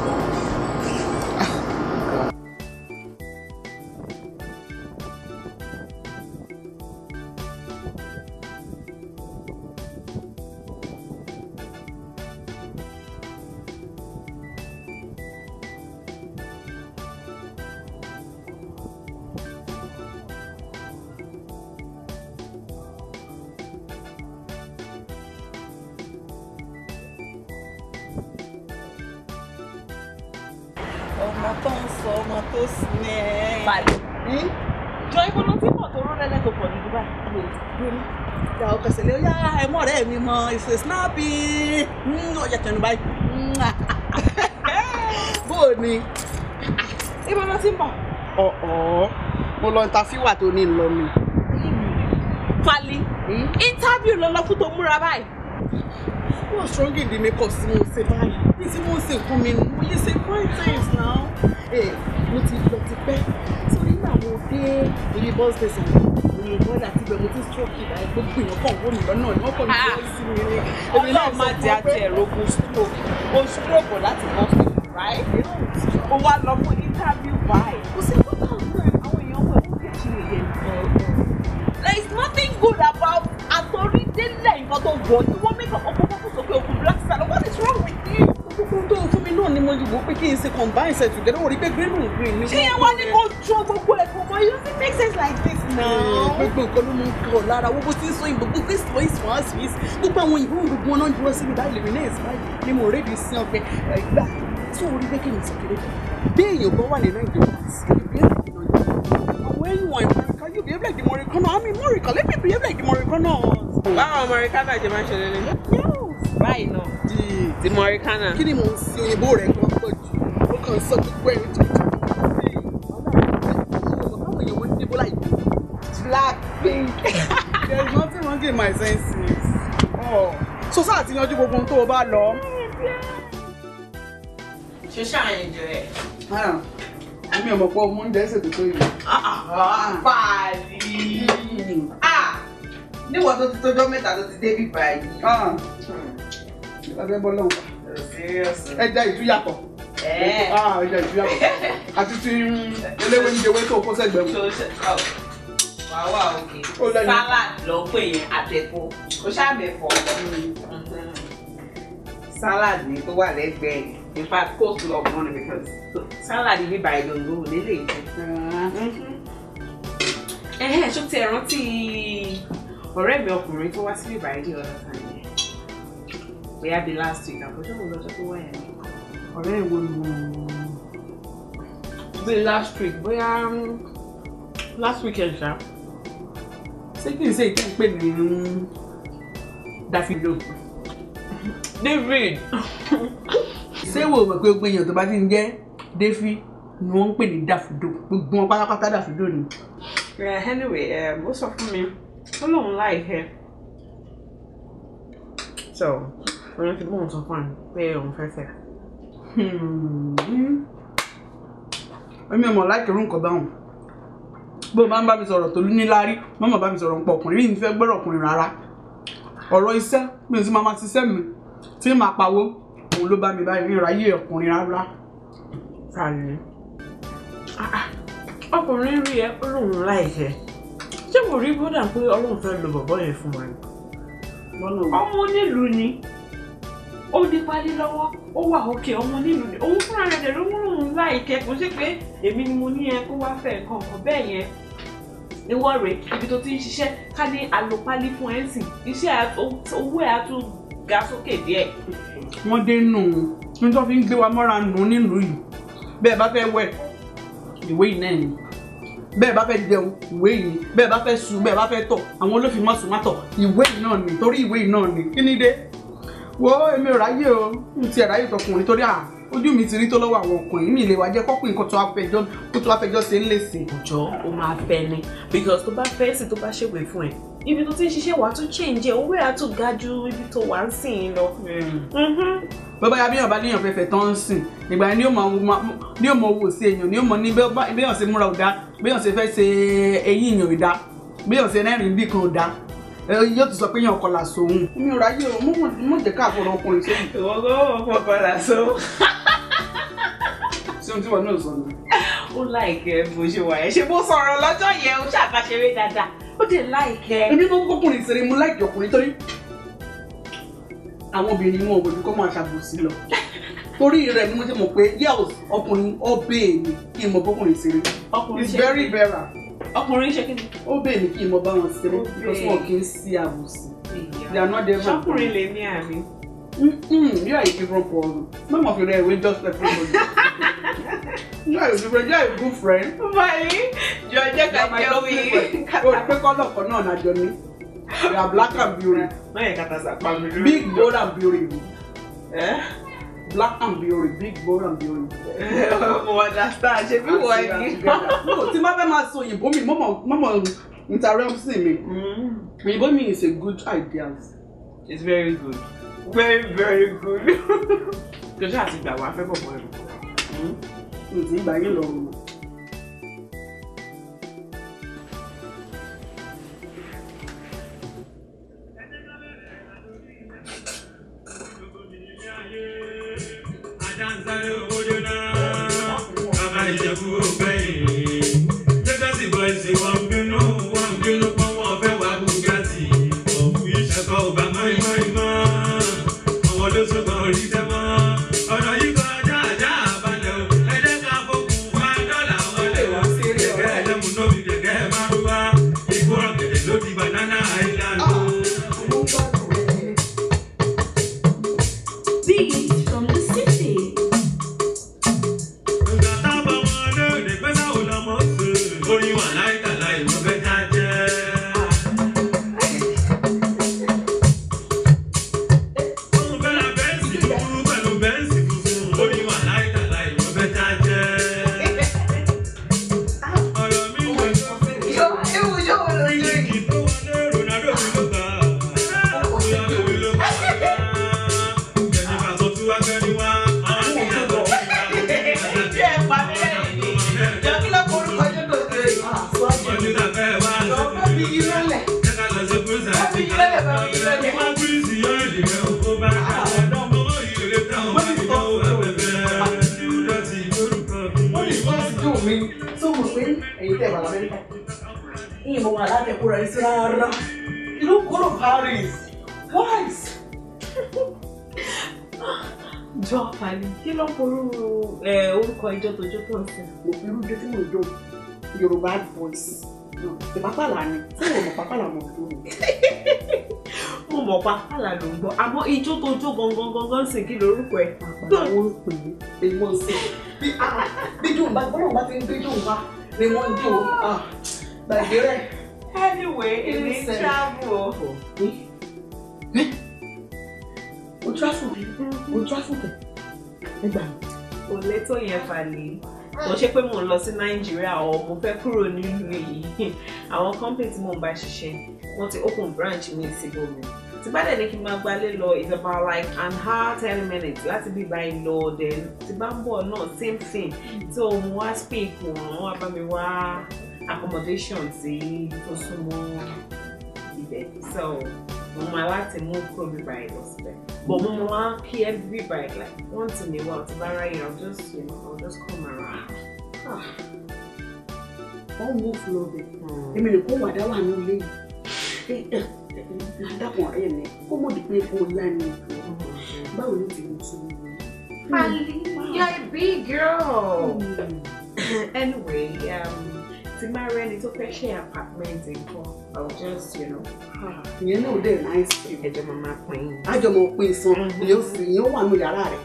ọmọ tó ń sọ ọmọ tó sinẹ́. Fàlẹ́. jọ ibo ló ti mọ̀ tó rán lẹ́lẹ́ tó pọ̀ ní Dubai. ìyá ọkọ ṣẹlẹ̀ ó yá ẹmọ ọ̀rẹ́ mi mọ ìfẹ snappy ó yẹ tẹnu báyìí. bó o ní. ibo ló ti mọ̀. ọ̀ọ́ mo lọ ntàfíwà tó ní lọ mi. Fàlí interview ló lọ fún tó múra báyìí. wọ́n strong in the makeup sí mo ṣe báyìí bí tí mo ṣe fún mi nù mo lè ṣe five times now. ẹ mo ti lọ ti pẹ́ sórí nígbà mo dé ibi bus station mi ò bọ́dà tí bẹ́ẹ̀ mo ti stroke ìdá gbogbo èèyàn kàn wó mi lọ́nà ni wọ́n kàn ní kí wọ́n sí mi ní. Ọlọ́run má jẹ́ àti ẹ̀rọ ogun stroke o stroke láti bọ́ sí right ó wá lọ fún interview báyìí kò sí ẹ̀kọ́ náà náà àwọn èèyàn wọ̀ fún kẹ̀kí nìyẹn. there is nothing good about àtọ̀rídélẹ̀ nǹkan tó wọ̀ ní wọ́n make up ọkọ̀ kókó sókè òkú black star what is wrong with you. gbogbo tó fún mi náà ni mo wò pé kí n ṣe combine set together wọ́n rí pé green and green ni. ṣé yẹn wá ní kó jọ gbogbo ẹ̀kọ́ mọ́ it doesn't make sense like this now. gbogbo nǹkan ló mú kọ lára owó bó ti ń sọ ìbò gbogbo ìsọ ìsọ àṣì ìsì gbogbo àwọn ìbò gbogbo wọn náà dúró síbi báyìí lèmi náà ìsọ báyìí ni mo rédi sí ọgbẹ ẹgbà tí orí pé kí n sọ kéré bí èèyàn bá wà ní nàìjíríà àwọn èèyàn ìmọ̀ríkà yóò bí ẹgbẹ́ ìdìmọ̀ rẹ̀ kan náà àmì ìmọ̀ríkà lẹ́bí bí ẹgbẹ́ ìdìmọ̀ rẹ̀ kan náà. báwọn Americana jẹ máa ń ṣe lélẹ̀. báyìí náà ti Americana. kí ni mò ń sin òyìnbó rẹ̀ kan pọ̀ jù ó kàn ń sọ gbogbo ẹ̀rín tó ti black pink there is nothing wrong in my senses. Oh. so sáà ti yanjú gbogbo ohun tó o bá lọ. ṣe ṣàyẹ̀jọ ẹ̀. èmi ò mọ̀ pé ọmọ oúnjẹ ṣètò tó yìí. Pàdí. Níwọ̀n tó ti tójọ́ mẹ́ta tó ti débi báyìí. Ìgbàgbé bọ́ lọ́wọ́. Ẹja ìtúyàtọ̀. Ẹja ìtúyàtọ̀. Àti ti eléwé ń jẹwé tó kó sẹ́gbẹ̀ẹ́ mu. Wàá wà òkè. Salad ló ń pè yẹn àtẹ̀kọ́. Kò ṣàmẹ̀fọ́. Salad ni tó wà lẹ́gbẹ̀ẹ́ yìí. In fact, coleslaw of money because salad yìí báyìí gbòǹgbò nílé ìjẹ. Ẹ̀hẹ́n ṣó ti ẹ̀ rántí ọ̀rẹ́ mi ọkùnrin tó wá sí ìbàdí ní ọ̀dọ̀ kan yẹn. Bóyá bíi last week àbójọ́ wo lọ́jọ́ tó wá yẹn ní. Ọ̀rẹ́ ìwo ni mo. Bíi last week bóyá last weekend ṣá. Ṣé kí n ṣe ìtẹ́ ń pè ní Davido? David. Ṣé wo mọ̀ pé gbogbo èèyàn tó bá ti ń jẹ́ Davi ni wọ́n ń pè ní Davido? Gbogbo wọn pátápátá Davido ni. Yeah, anyway, ó sọ fún mi, ó lóun láìpẹ́. So, òun ti bóun sọ fún mi pé òun fẹ́ fẹ́. Èmi ò mọ̀ láìkẹ́ irú nǹkan báwọn. Bó o máa ń bá mi sọ̀rọ̀ tó ní láárí, má mà bá mi sọ̀rọ̀ nípa ọkùnrin, mi ò fẹ́ gbọ́dọ̀ ọkùnrin rárá. Ọ̀rọ̀ iṣẹ́, mi ò sì máa ma ṣiṣẹ́ mi, tí màá pawó, òun ló bá mi báyìí ní ìráyè ọkùnrin rárá. Sàlẹ̀. Ọkùnrin rí ẹ ó lóun láìpẹ́. Ṣé kò rí bódà pé Ọlọ́run fẹ́ lo bọ̀bọ́ yẹn fún wa ni? Ọmọ onílùú ni. Ó di pálí lọ́wọ́, ó wà òkè ọmọ onílùú ni. Òun fúnra rẹ̀ dẹ̀ ló mú lòun láìkẹ́ kò sí pé èmi ni mo ní ẹ kó wá fẹ́ nǹkan kan bẹ́ẹ̀ yẹn. Ìwọ rèé ibi tó ti ń ṣiṣẹ́ ká ní àlòpálí fún ẹ̀ ń sìn. Iṣẹ́ owó ẹ̀ á tún ga sókè díẹ̀. Wọ́n dé nù ní tó fi ń gbé wa mọ́ra nù nílùú yìí. Bẹ́ẹ̀ bá fẹ́ wẹ̀, ìwé yìí náà ni bẹ́ẹ̀ bá fẹ́ jẹun ìwé yìí bẹ́ẹ̀ bá fẹ́ sùn bẹ́ẹ̀ bá fẹ́ tọ̀ àwọn olófin má sùn má tọ̀ ìwé yìí náà ni torí ìwé yìí náà ni kí ni dé wo èmi ò ráyè o n ti ráyè tọkùnrin torí à ojú mi ti rí tó lọ́wọ́ àwọn ọkùnrin mi lè wá jẹ́ kọ́kùnrin kan tó afẹjọ́ kó tó afẹjọ́ ṣe ń lè sè. ọjọ́ ó máa fẹ́ ni because tó bá fẹ́ sí tó bá ṣèwé fún ẹ ibi tó ti ń ṣiṣẹ́ wàá tún change ẹ̀ owó ẹ̀ á tún ga ju ibi tó wà ń sìn lọ. bọ́bá ya bíyàn bá léèyàn fẹ́fẹ́ tán ń sìn ìgbà yẹn ni yóò mọ owó sí èèyàn ni yóò mọ ní béèyàn ṣe múra ò dá béèyàn ṣe fẹ́ ṣe eyín èèyàn ò dá béèyàn ṣe rẹ́rìn bí kan ò dá yóò tún sọ pé yàn kọlà sóhun. mi ò ráyè o mo jẹ káàkiri ọkùnrin sóhun. ìwọ gbọ́ wọ́n kọlà sóhun. ṣé ohun tí wọn náà sọ ni. ó láìkẹ́ bó ṣe wà yẹn ṣé bó sọ̀rọ̀ lọ́jọ́ yẹn ó ṣàbàṣeré dáadáa ó dé láìkẹ́. èmi náà kọkùnrin ṣeré mo láìkẹ́ ọkùnrin torí àwọn obìnrin wọn ò gbọdọ̀ kọ́ máa ṣàbòsí lọ torí rẹ̀ ni mo ti mọ̀ pé yẹ́ọ̀ ọkùnrin ọbẹ̀ mi kí n mọ bọ́kùnrin ṣeré it's very rare. ọkùnrin ṣe kí ni. ọbẹ̀ mi kí n mọ bá wọn ṣeré because wọn kì í sí àbòsí they are not there. ṣọkùnrin lè ní àmì. you are a different person no more fi rẹ ìwé just like everybody you are a different you are a good friend. báyìí jọ jẹ́ ká jẹ́ wí. o rí pé kọ́lọ̀ kan náà nàjọ ní you are black and beauty. má yẹ kàtà sàpá mi lórí. big bold and beauty. Eh? black and beauty big bold and beauty. mo understand ṣe bí wọ́n ní. no tí má fẹ́ máa sọ òyìnbó mi mọ́mọ́ mọ́mọ́ interrupting mi òyìnbó mi is a good idea. it's very good very very good. kò ṣáà ti gbà wá fẹ́ bọ̀ bọ́ ẹ̀rù. ǹtí ìgbà yín lọ rùn. Ajansare owó dé ìjẹ̀bú ògbẹ́yìn. Legacy boys wọ́n ń bínú wọ́n ń bínú pé wọ́n fẹ́ wá Bugatti. Ọ̀fù ìṣẹ̀kọ̀ ọba mọ́ìmọ́ìmọ́. Àwọn ló tún kàn rí tẹ́mọ́. Ọ̀nà yìí kọjá àjá àbálẹ̀ o. Ẹ jẹ́ ká fokùn wá dọ́là wọlé wá. Gẹ̀gẹ́ ẹlẹ́mu náà fi gẹ̀gẹ́ márúwá. Ìgbóràn gẹ̀dẹ̀ ló di banana island o. Beats from the city. Orin wà láìka láì lọ fẹ́ ká jẹ́. Òun fẹ́ ra bẹ́ǹsì dúdú pẹ̀lú bẹ́ǹsì funfun. Orin wà láìka láì lọ fẹ́ ká jẹ́. Ọ̀rọ̀ mi lè sọ pé kíkì tó wọlé Ronaldo mi ló gbà. Bóyá lórí ló gbà. Jẹ̀nìfà tó tú wá gbẹ́ni wá. Àwọn ìyá tó ti gbà. tó mọ̀ pé ẹ̀yin tẹ̀ wà lamẹ́ríkà ìyẹn mo wà látẹ̀kúrọ̀ yìí sí rárá you don't go to Paris wise. jọ àpàlì kí ló ń forú orúkọ ìjọ tó jó tó ń sìn. mo fi irú tí mo jọ Yorùbá voice ìpápàlà ni tí mo mọ̀ pápálà mọ̀ tó mi. mo mọ̀ pàpàlà ló ń gbọ́ àmọ́ ijó tó jó gangan gangan sìn kí lorúkọ ẹ̀. àpàlà wọn ń pè é èèmọ̀ sí i bí dùn bá gbọ́dọ̀ bá ti ń gbé dùn wá ni wọ́n ń dùn gbàgbé rẹ̀. anyway èmi ń travel. o travel o travel kẹ nígbà mi. kò lẹ́tọ̀ yẹn falẹ̀ kò ṣe pé mò ń lọ sí nàìjíríà ọ mo fẹ́ kúrò nílùú èyí àwọn company tí mò ń bá ṣiṣẹ́ wọ́n ti open branch mi síbòmí tí bá dẹ̀ ní kí n máa gbalé lọ it's about like an hour ten minutes láti bí báyìí lọ then tí bá ń bọ̀ náà same thing so mo wá speak wọ́n wá bá mi wá accommodation sí tó súnmọ́ ibẹ̀ so mo máa láti mú kúrò bí báyìí lọ síbẹ̀ but mo máa kí every bite like once in a while tí bá ráyè I'll just you know I'll just come around. Ah. wọ́n mú fún ọ bẹ̀ èmi lè kó wàdá wà ní ilé yìí ládàpọ̀ ọ̀rẹ́ mi kó mọ̀ dípé epo ńlá ni ìjọ báwo ni ti mú sún mi. Ali, you're a big girl. anyway, um, tí máa rẹ́ni tó fẹ́ ṣe apartment nǹkan I'll just you know. ìyẹn náà dẹ̀ náìsì. ẹjọ́ máa máa pín in. àjọmọ̀ pé san ìyẹn sì ìyẹn wà nù yàrá rẹ̀.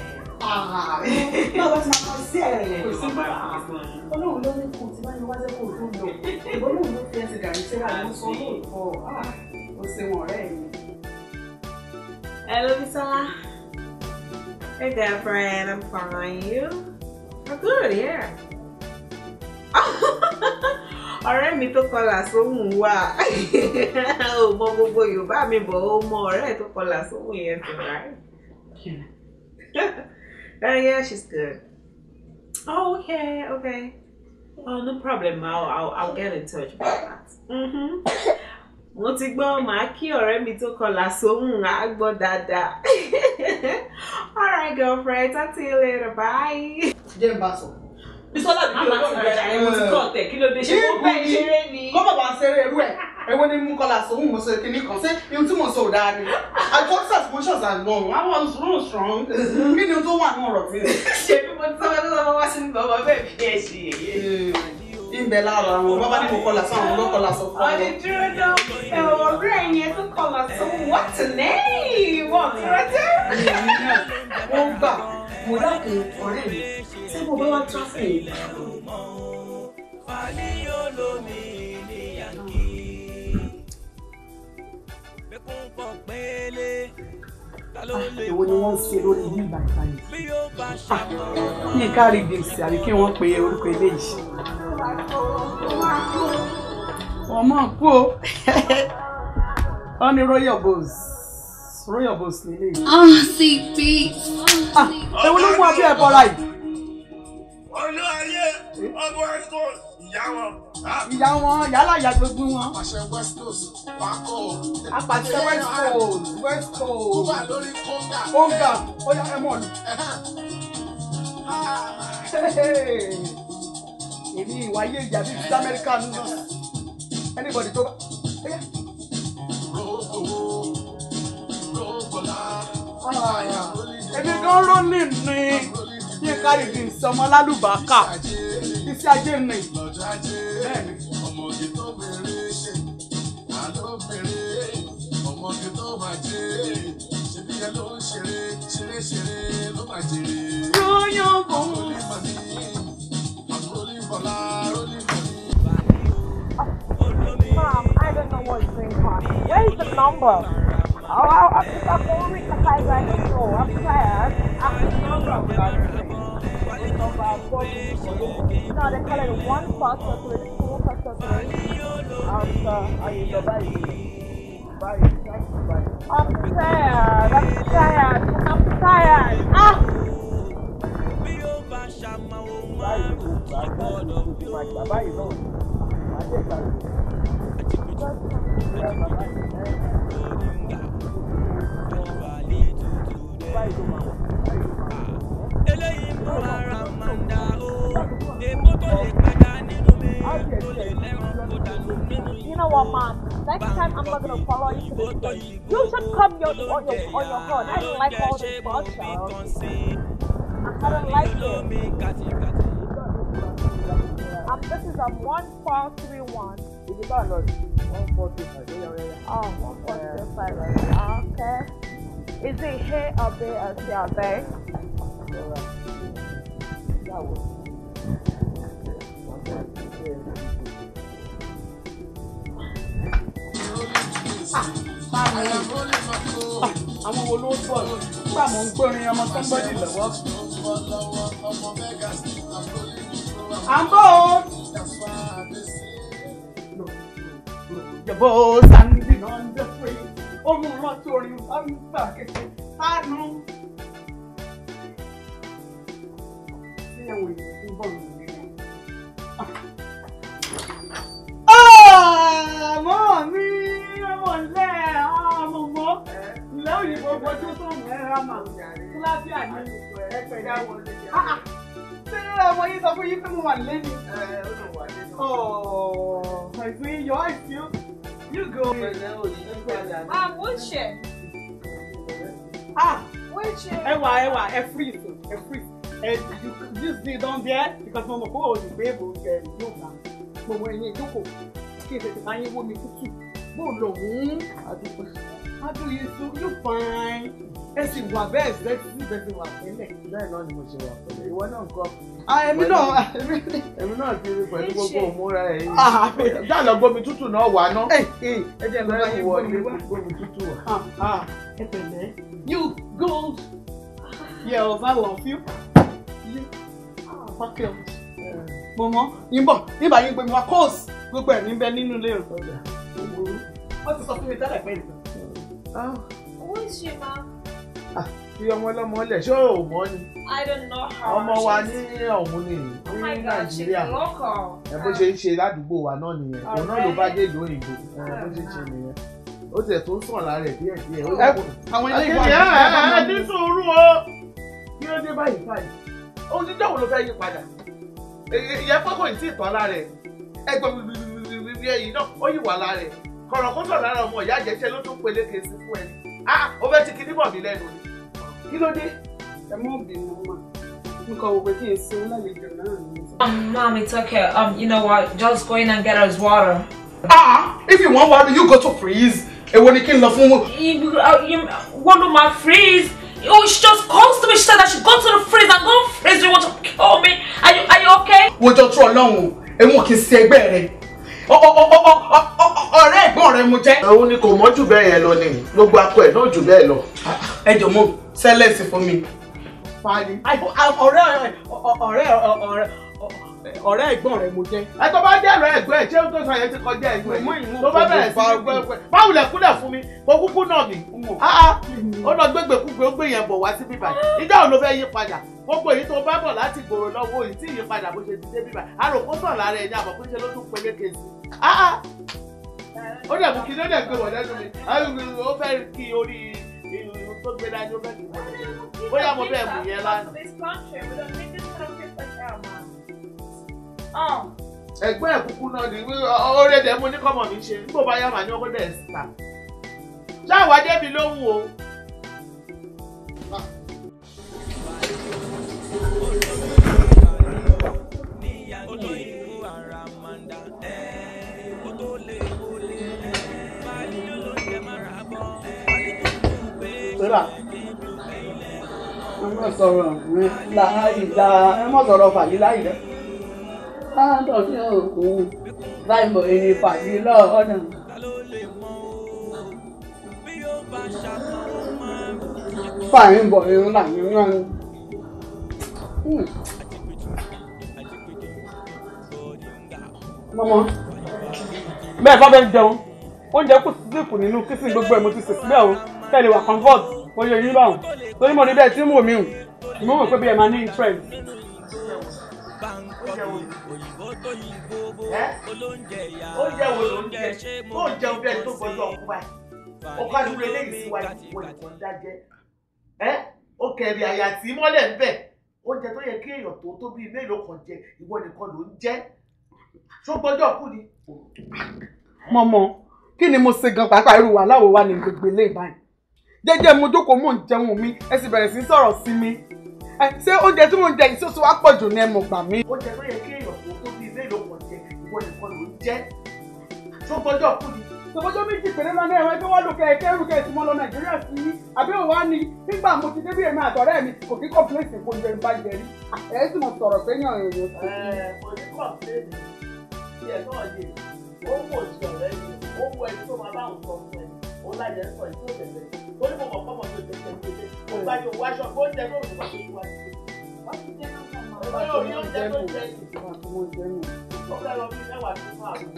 báwo ti máa sí ẹ̀rẹ̀ kò sí bá olóhùn ló ní kù tí bá ní wájú kò tó lò olóhùn ló fi ẹsẹ̀ gàrí síra ló sọ lóòótọ́ ó ṣe wọn ọ̀rẹ́ mi. Hello, Bisola. Hey, girlfriend. I'm fine. You? I'm good, yeah. ọ̀rẹ́ mi tó kọlà sóhùn wà ò mọ gbogbo yorùbá mi bọ̀ ó mọ ọ̀rẹ́ tó kọlà sóhùn yẹn tó right. Uh, yeah, she's good. Oh, okay, okay. Oh, no problem. I'll, I'll, I'll get in touch about that. Mm-hmm. Mo ti gbọ́ màá kí ọ̀rẹ́ mi tó kọlà sóhùn á gbọ́ dáadáa. All right, girlfriend. Talk to you later. Bye. jẹ́ n bá sọ. Bísọ́lá ti Màmá ti gbàjà ẹ̀ mo ti kọ́ ọ̀tẹ̀ kí ló dé ṣe wọ́n bẹ́ẹ̀ ṣeré ni. kọ́ bàbá ṣeré irú ẹ̀ èwo ni mú kọ́lá sọ mo sọ kìíní kan ṣé ihun tí mo sọ ò dáa ni I got suspicions and no I was wrong strong kí ni tó wà ní ọ̀rọ̀ tí. ṣe bí mo ti sọ wọn tó sọ wá sí ní bàbá bẹ́ẹ̀ bí ẹ ṣe yẹyẹ. ìbẹ̀ lára àwọn bàbá ní mo kọ́lá sọ àwọn ọlọ́kọ́lá sọ fún ọdẹ dúró náà ẹ̀wọ̀n ọ̀rẹ́ yẹn tó kọlà sọ what's the name wọ́n ti rántí. wọ́n gbà mo dákun ọ̀rẹ́ mi ṣé mo bá wá tráfì yìí. èwo ni wọ́n ń ṣe lórí ní ìgbà ìbáyìí ní kárí gbèsè àbí kí wọ́n pe orúkọ eléyìí. wọ́n mọ̀ kú o wọ́n ní royal boss royal boss nílé yìí. Oh, CP. èwo ló mú abẹ́ ẹ̀ bọ́ra yìí. olúwayé ọmọ ẹ̀kọ́ ìyá wọn. ìyá wọn yálà ìyá gbogbo wọn. àṣẹ west coast wákò. apàṣẹ west coast west coast. ó wà lórí kóńgà. kóńgà ó yá ẹ mọ̀ ní. èmi ìwáyé ìjà bíi ti amẹ́ríkà ń lọ anybody tó bá. èmi gan rólì ní yín kárí di ìsọmọ lálùbákà iṣẹ́ ajé ni bẹ́ẹ̀ni. ọmọge tó bèrè ṣe àlóbìnrin ọmọge tó máa jèrè ṣebí ẹ ló ń ṣeré ṣeré ṣeré ló máa jèrè. yóyó kò ń. Mom, I don't know what's going on. Where is the number? Oh, I, I think I'm going to reach the side right now. I'm tired. I have the number of that thing. The number of four people. No, they call it one pastor three, two pastor three. And uh, are you the I'm tired. I'm tired. I'm tired. Ah! eléyìí mú ara máa ń dá o èmo tó lè pẹja nínú mi tó lè lẹ́ràn kó dànù nínú You know what, Mom? Next time I'm not gonna follow you to the street. You should come your, on your on your own. I don't like all this bullshit. I don't like it. Um, this is um one four three one. ibi tá a lọ sí one four two five ó yọ yọ. Oh, one four three five. right? Okay. Is it here or there or there or there? àwọn wo ló bọ̀ nígbà mò ń gbórin ọmọ sọ́ńbọ́dì lọ́wọ́. à ń bọ̀ o. Jọ̀bọ́ Sandy náà ń dẹ́ pé ohun rántí orin bá ń gbà kékeré sánú. Ṣé ẹ̀wọ̀n ìlú ń bọ̀ nínú ilé? Àmọ́ mi ọmọ ilẹ̀ ọmọ ilẹ̀ òyìnbó gbọ́dọ̀ tó mú ẹ̀rọ àmà kíláàsì àní ẹ̀pẹ̀ ìdáwọ̀ ṣé ọmọ yìí sọ fún yín pé mo wà lẹ́nu? Oh, my sweet, your eyes still. You go. Um, wheelchair. Ah, Wheelchair. Ẹwà ẹwà ẹ freeze o, ẹ freeze. Ẹ you you sit down there because mo mọ̀ pé o lè gbé èbò ẹ yóò gbà. Gbogbo ẹ̀yin ìjókòó kí ètò ìtàn ayé wó mi tútù. Bó o lò ń àdúgbò. Adú yìí so you fine. Ẹ sì wà bẹ́ẹ̀ sí sí bẹ́ẹ̀ sì wà pẹ́lẹ̀. bẹ́ẹ̀ náà ni mo ṣe wà pẹ̀lú ìwọ náà ń kọ́. Ah, èmi náà èmi náà ti rí pẹ̀lú gbogbo òmúra ẹ̀ yìí. Ah, já lọ gbómi tútù náà wà ná. ẹ jẹ́ lọ́ba yín wọ gbọ́ mi ilé wá. gbómi tútù wà. Ah, ah, ẹ pẹ̀lẹ́. You gold. Yes, I love you. You ah, fuck you. Mọ̀mọ́, yín bọ̀, nígbà yín gbé mi wá kóòsì gbogbo ẹ̀ níbẹ̀ nínú ilé rẹ̀. Wọ́n ti sọ fún mi tẹ́lẹ̀ pé nìkan. Wheelchair, Mom. fi ọmọ ọlọ́mọ lẹ̀ ṣé ò mọ́ ni. I don't know how. ọmọ wa she's- ní ọ̀hún ni Oh my ní God, she's nàìjíríà local. ẹ bó ṣe ń ṣe ládùúgbò wa náà nìyẹn òun náà ló bá dé ìlú òyìnbó ẹ bó ṣe ṣe nìyẹn ó tiẹ̀ tó ń sàn lára ẹ̀ díẹ̀ díẹ̀. ó Ẹ- àwọn ilé ìwà Akéde, àti ẹ ìjọba ẹ máa ẹ ń ní lò. sùúrù o kí ló dé báyìí báyìí ohun tí jọ̀wọ́ ló fẹ́ yí padà ìyẹn fọ́kàn ìtì ìtàn lára ẹ̀ ẹgbẹ́ bíbí ẹ̀yìn náà ó yí wà lára ẹ̀ kọ̀rọ̀ kó sọ̀ lára ọmọ ìyá àjẹsẹ́ ló tún peléke sí fún ẹni ah ó fẹ́ ti kíní bọ̀ mí lẹ́nu ni kí ló dé. Ẹ mọ̀ bínú mà. Nǹkan wo pé kí n ṣe lálejò náà ni. Um, mom, it's okay. Um, you know what? Just go in and get us water. Ah, if you want water, you go to freeze. Èwo ni kí n lọ fún You, uh, you, what do my freeze? Oh, she just calls to me. She said I should go to the freeze and go freeze. You want to kill me? Are you, are you okay? wojọ tó ọlọ́run ẹ̀wọ̀n kì í ṣe ẹgbẹ́ rẹ̀ Ọ- ọ- ọ- ọ- ọ- ọ- ọ- ọ̀rẹ́ ẹ̀gbọ́n rẹ̀ mo jẹ́. òun ni kò mọ́ jù bẹ́ẹ̀ yẹn lọ ni gbogbo akọ ẹ̀ náà jù bẹ́ẹ̀ lọ. ẹ jọ mọ sẹlẹsì fún mi. fani ọ̀rẹ́ ọ̀rẹ́ ọ̀rẹ́ ọ̀rẹ́ ọ̀rẹ́ ẹ̀gbọ́n rẹ̀ mo jẹ́. ẹ tó bá jẹ́ ẹ̀rọ ẹ̀gbẹ́ ẹ̀ ṣé ó tó sọ yẹn ti kọjá ẹ̀gbẹ́ Mọ̀mọ́ yìí ìmú tó bá kò bẹ̀rẹ̀ sí bá ní gbẹ́gbẹ́ báwo lẹ̀ kúlẹ̀ fún mi kó kúkú náà mi. Ah, ah, ó lọ gbégbé kúgbé ó gbé yẹn bọ̀ wá sí bíbá yìí ìjọ òun ló fẹ́ yí padà gbogbo èyí tó bá bọ̀ láti gbòòrò lọ́wọ́ òyìn tí yí padà bó ṣe ti dé bíbá àrò kó sàn lára ẹ̀ ní àbọ̀ pé ṣe ló tún peléke sí. Ah, ah, ó dẹ̀ mú kí ló dẹ̀ gbé wọ̀ lẹ́nu mi Ah, ó fẹ́ kí orí ìlú tó gbé dání ó fẹ́ kí wọ́n lẹ́nu bóyá mo bẹ́ẹ̀ mú yẹn lánàá. This country, we don't need this ẹ̀gbọ́n ẹ̀ kúkú náà ni oore dẹ̀ mo ní kọ́mọ mi ṣe nígbà bá yá màá ní ọkọ dẹ̀ síta ṣáà débi lóhùn o. sọ́dà ẹ má sọ̀rọ̀ mi láì dá ẹ má sọ̀rọ̀ fàyí láì dá láàtọ̀ sí òkú báyìí ẹni fàyí lọ́ọ̀ọ́nà. fàyín bọ̀ irun làyín rán mọ́mọ́ bẹ́ẹ̀ bá bẹ́ẹ̀ jẹun oúnjẹ kù sílíkù nínú kísìn gbogbo ẹ̀ mo ti sè síbẹ̀ o tẹ́lẹ̀ wà comfort mo yẹ yín báwọn torí mo ní bẹ́ẹ̀ tí mò mí hù mo mọ̀ pé bí ẹ máa ní interest. oúnjẹ wo ló ń jẹ tó ń jẹun bí ẹni tó gbọdọ̀ ọkùnrin báyìí ọkọ àdúgbò eléyìí síwájú ìwọ nìkan dájẹ ẹ ó kẹrì àyà tí mọ́lẹ̀ ń bẹ̀ oúnjẹ tó yẹ kí èèyàn tó tó bíi mélòó kan jẹ ìwọ nìkan ló ń jẹ ṣó gbọdọ̀ kú ni. mọ́mọ́ kí ni mo ṣe gan pàápàá irú wa láwo wa ní gbogbo ilé ìbáyìí jẹ́jẹ́ mo jókòó mò ń jẹun mi ẹ sì bẹ̀rẹ̀ sí í sọ̀rọ̀ sí mi ẹ ṣé oúnjẹ tí mò ń jẹ yìí ṣoṣo wá pọ̀ jù ní ẹ mọ̀ gbà mí. oúnjẹ tó yẹ kí èèyàn tó tó bíi mélòó kan jẹ ìwọ nìkan ló ń jẹ ṣó gbọdọ̀ kú ni. Ṣèbọ́jọ́ méjì péré lọ́nà ẹ̀rọ ẹgbẹ́ wọ́n lò kẹ̀kẹ́ ẹrù kẹ̀sì mọ́ lọ Nàìjíríà sí i. Àbí òwá ni nígbà mo ti débí èmi àtọ̀rẹ́ mi kò kí kọ́pìlẹ̀sì kò jẹ́ nípa jẹ rí. Ẹ sì mọ̀ sọ̀rọ̀ sẹ́yìn èèyàn sí. ẹ kò ní kọ́pìlẹ̀sì tí ẹ náà yé ó wò sí ọ̀rẹ́ mi ó wọ ẹni tó máa bá òun sọ fún ẹ ó lájẹ sọ èyí tó tẹ̀lé ó ní mo mọ̀ kọ́mọ tó tẹ̀lé tẹ̀lé ó bá yọ wáṣọ ó jẹ tó òun bá tó wá sí i. ó yóò rí oúnjẹ tó jẹ yìí ó fẹ́ lọ bí mẹ́wàá tó fún àwọn.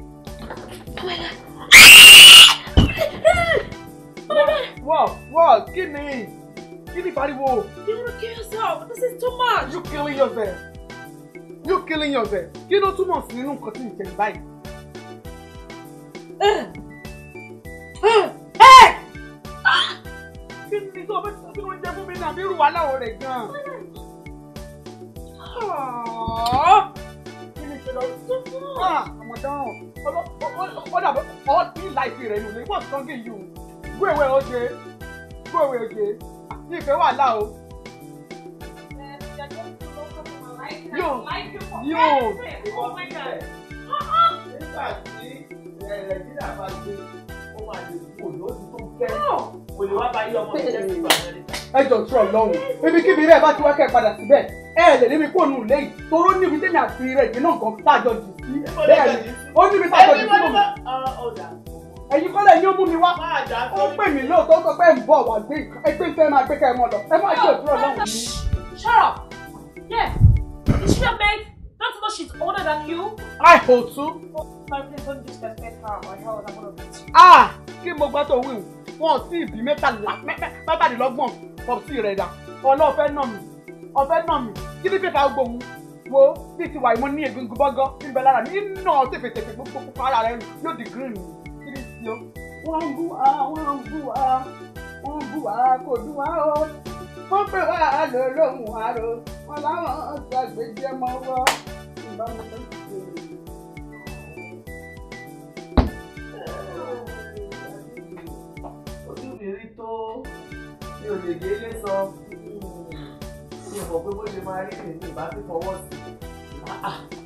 Wọ́ọ̀ wọ́ọ̀ kí ni kí ni pariwo? You wanna kill yourself? This is too much. You killing yourself. You killing yourself. Kí ló túmọ̀ sí nínú nǹkan tí ń jẹ báyìí? Kí ni tó bá tí wọ́n jẹ fún mi náà bí irú wa láwọ̀ rẹ̀ gan-an? Kí ni ìṣẹ̀lẹ̀ ọmọ dáhùn? Ó dàbọ̀ ọ́ ní láìpẹ́ rẹ̀ nù lé. What's wrong with you? Go away oje. Go away oje. Ní ìfẹ́ wà láà o. Yóò yóò. Oh my God. nígbà tí nàìjíríà bá gbé ó máa lè kú òní ó ti tó kẹ́ kò lè wá bá yí ọmọ mi jẹ́ sí ìgbà mẹ́rin. ẹ jọ tún Ọlọ́run ibikíbi rẹ bá ti wá kẹ padà síbẹ̀ ẹ lè níbi kó nù lẹ́yìn toró níbi tẹmí àti rẹ ìdí náà nǹkan tájọ jù sí bẹ́ẹ̀ ni ó níbi tájọ jù sí mọ ẹ̀yin kọ́lẹ̀ ni ó mú mi wá ó pè mí lóòótọ́ sọ pé ń bọ̀ wá gbé ẹgbẹ́ ìfẹ́ máa gbé kẹ́ ẹ mọ́ lọ ẹ má ṣe òtún Ọlọ́run mi. Shut up. Yeah. Is she your mate? Don't you know she's older than you? I hold too. Sorry, please don't disrespect her or else I'm gonna beat you. ah kí mo gbọ́ tó wíwù wọn ò sí ìbí mẹ́tàlá mẹ́tàdínlọ́gbọ̀n pọ̀sí rẹ̀ dà ọlọ́ọ̀fẹ́ nà mí ọ̀fẹ́ nà mí kí ní pépà gbòòwù wo bí ti wà ìmọ̀ ní egungun bọ́gọ́ níbẹ̀ lára mi nà tẹ̀fẹ̀tẹ̀fẹ̀ gbogbo pupa ara rẹ̀ yóò di green kí ní sí o. wọ́n ń bú wa wọ́n ń bú wa wọ́n ń bú wa kò dùn wá o wọ́n pè wá lò lóhùn àrò wọn láwọn gbàgbéjẹ mọ́ wọ́ ìbámu tó ti dé. ojú mi rí tó mi ò lè délé sọ mi ò mọ̀ pé bó ṣe máa rí mi ní ìbá ti fọwọ́ sí i.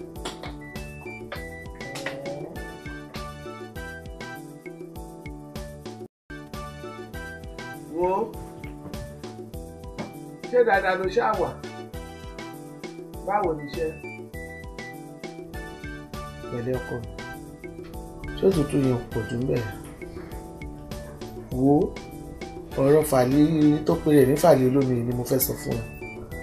wo ṣé dáadáa ló ṣáà wà báwo ni iṣẹ́ pẹ̀lẹ́ ọkọ mi ṣé òtútù yẹn pọ̀ jù ń bẹ̀rẹ̀ wo ọ̀rọ̀ fàlí tó pe rẹ̀ ní fàlí olómi ni mo fẹ́ sọ fún ẹ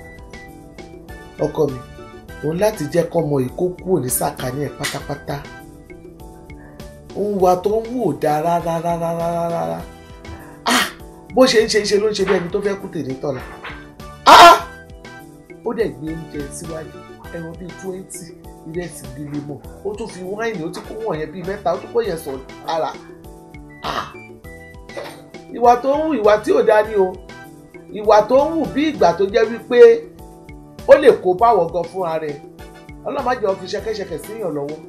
ọkọ mi òun láti jẹ́ kọ́mọ yìí kó kúrò ní sàkání ẹ̀ pátápátá òun wa tó ń wò dá rárá rárá rárá rárá ah bó ṣe ń ṣe ṣe ló ń ṣe bí ẹni tó fẹ́ kú tèmi tọ̀la ah ó dẹ̀ gbé oúnjẹ síwájú ẹran bíi twenty ìrẹsì líle mọ̀ ó tún fi wáìnì ó tún kó wọ̀nyẹn bíi mẹ́ta ó tún kó yẹn sọ ara ah ìwà tó ń hù ìwà tí ò dá ní o ìwà tó ń hù bí ìgbà tó jẹ́ wípé ó lè kó báwọ̀ gan fúnra rẹ̀ ọlọ́mọ àjọ fi ṣẹkẹ́ṣẹkẹ̀ síyàn lọ́wọ́.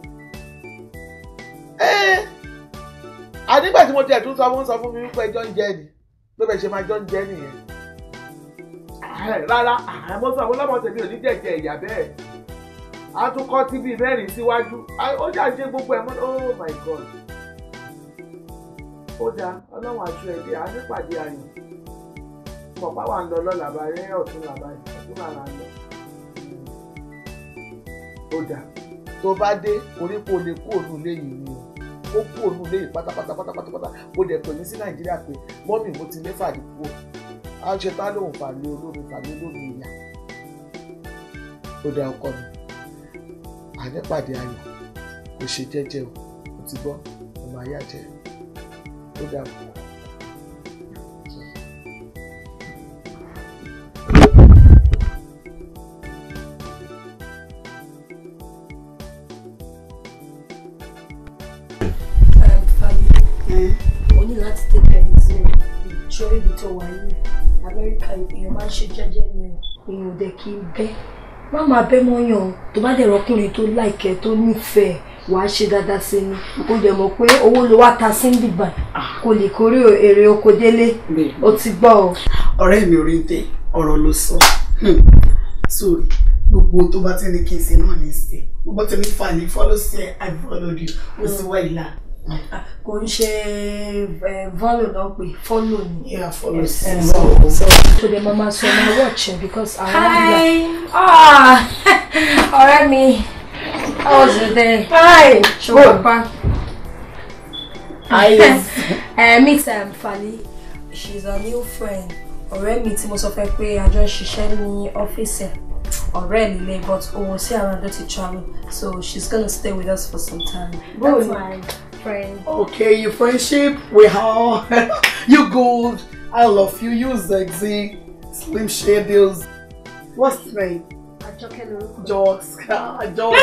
ẹ́ẹ́ ànígbà tí mo tiẹ̀ tún sọ fún sọ fún mi wípé ẹjọ́ ń jẹ́ ni pé bẹ́ẹ̀ ṣe máa jọ ń jẹ́ nìyẹn. rárá àmọ́ sọ àwọn ọlọ́mọ tèmi ò ní jẹ̀jẹ̀ ìyá bẹ́ẹ̀ a tún kọ́ tíbi mẹ́rin síwájú ó jà ṣe gbogbo ẹ̀ mọ́ oh my god ó dáa ọlọ́run aṣọ ẹ̀ bí a nípàdé ayọ̀ mọ̀ bá wà ń lọ lọ́la bá rẹ́ ọ̀tún làbá ọ̀tún làrá ń lọ ó dáa tó bá dé orípo lè kú òun léyìí ni o ó kú òun léyìí pátápátá pátápátá ó dẹ̀ pè mí sí nàìjíríà pé mọ́mì mo ti lé fàdí kúrò á ṣe tá lóun fàlẹ́ olómi fàlẹ́ olómi ìyá ó dáa ọkọ mi ànípàdé ayọ̀ kò ṣe jẹ́jẹ́ o kò ti gbọ́ ọmọ ayé àjẹ́ ó dáa o. o ní láti tẹ́tẹ̀ ní sí o ṣọ́rí ibi tó wà yìí amẹ́ríkà èèyàn máa ń ṣe jẹ́jẹ́ ni o èèyàn ò dẹ̀ kí n bẹ́ má máa bẹ́ mọ́yàn tó bá dẹ̀ rọ́kùnrin tó láìkẹ́ tó nífẹ̀ẹ́ wàá ṣe dáadáa sí ni kó dẹ̀ mọ̀ pé owó ló wá ta sí bíbà kò lè kórè èrè oko délé o ti gbọ́ o. ọ̀rẹ́ mi ò rí tẹ ọ̀rọ̀ ló sọ sórí gbogbo tó bá ti ní kí n ṣe náà ní í ṣe gbogbo tó ní fà ní follow sí ẹ i followed you ó sì wá ìlà kò ń ṣe follow náà pé follow ni. yeah follow sí Eh, i. so so the mama so na watch eh, because I Hi. Ah, ọ̀rẹ́ mi. How was your day? Hi. Ṣé pa? Hi. uh, meet um, Fali. She's a new friend. Ọ̀rẹ́ mi tí mo sọ fẹ́ pé a jọ ń ṣiṣẹ́ ní ọ́fíìsì ẹ̀. Ọ̀rẹ́ líle but òun sí around to travel so she's gonna stay with us for some time. Good. That's my friend. Okay, your friendship, we are. you good. I love you. You sexy. Slim Shadows. What's the name? Àjọkẹ́ lorúkọ. Jokes. Jokes.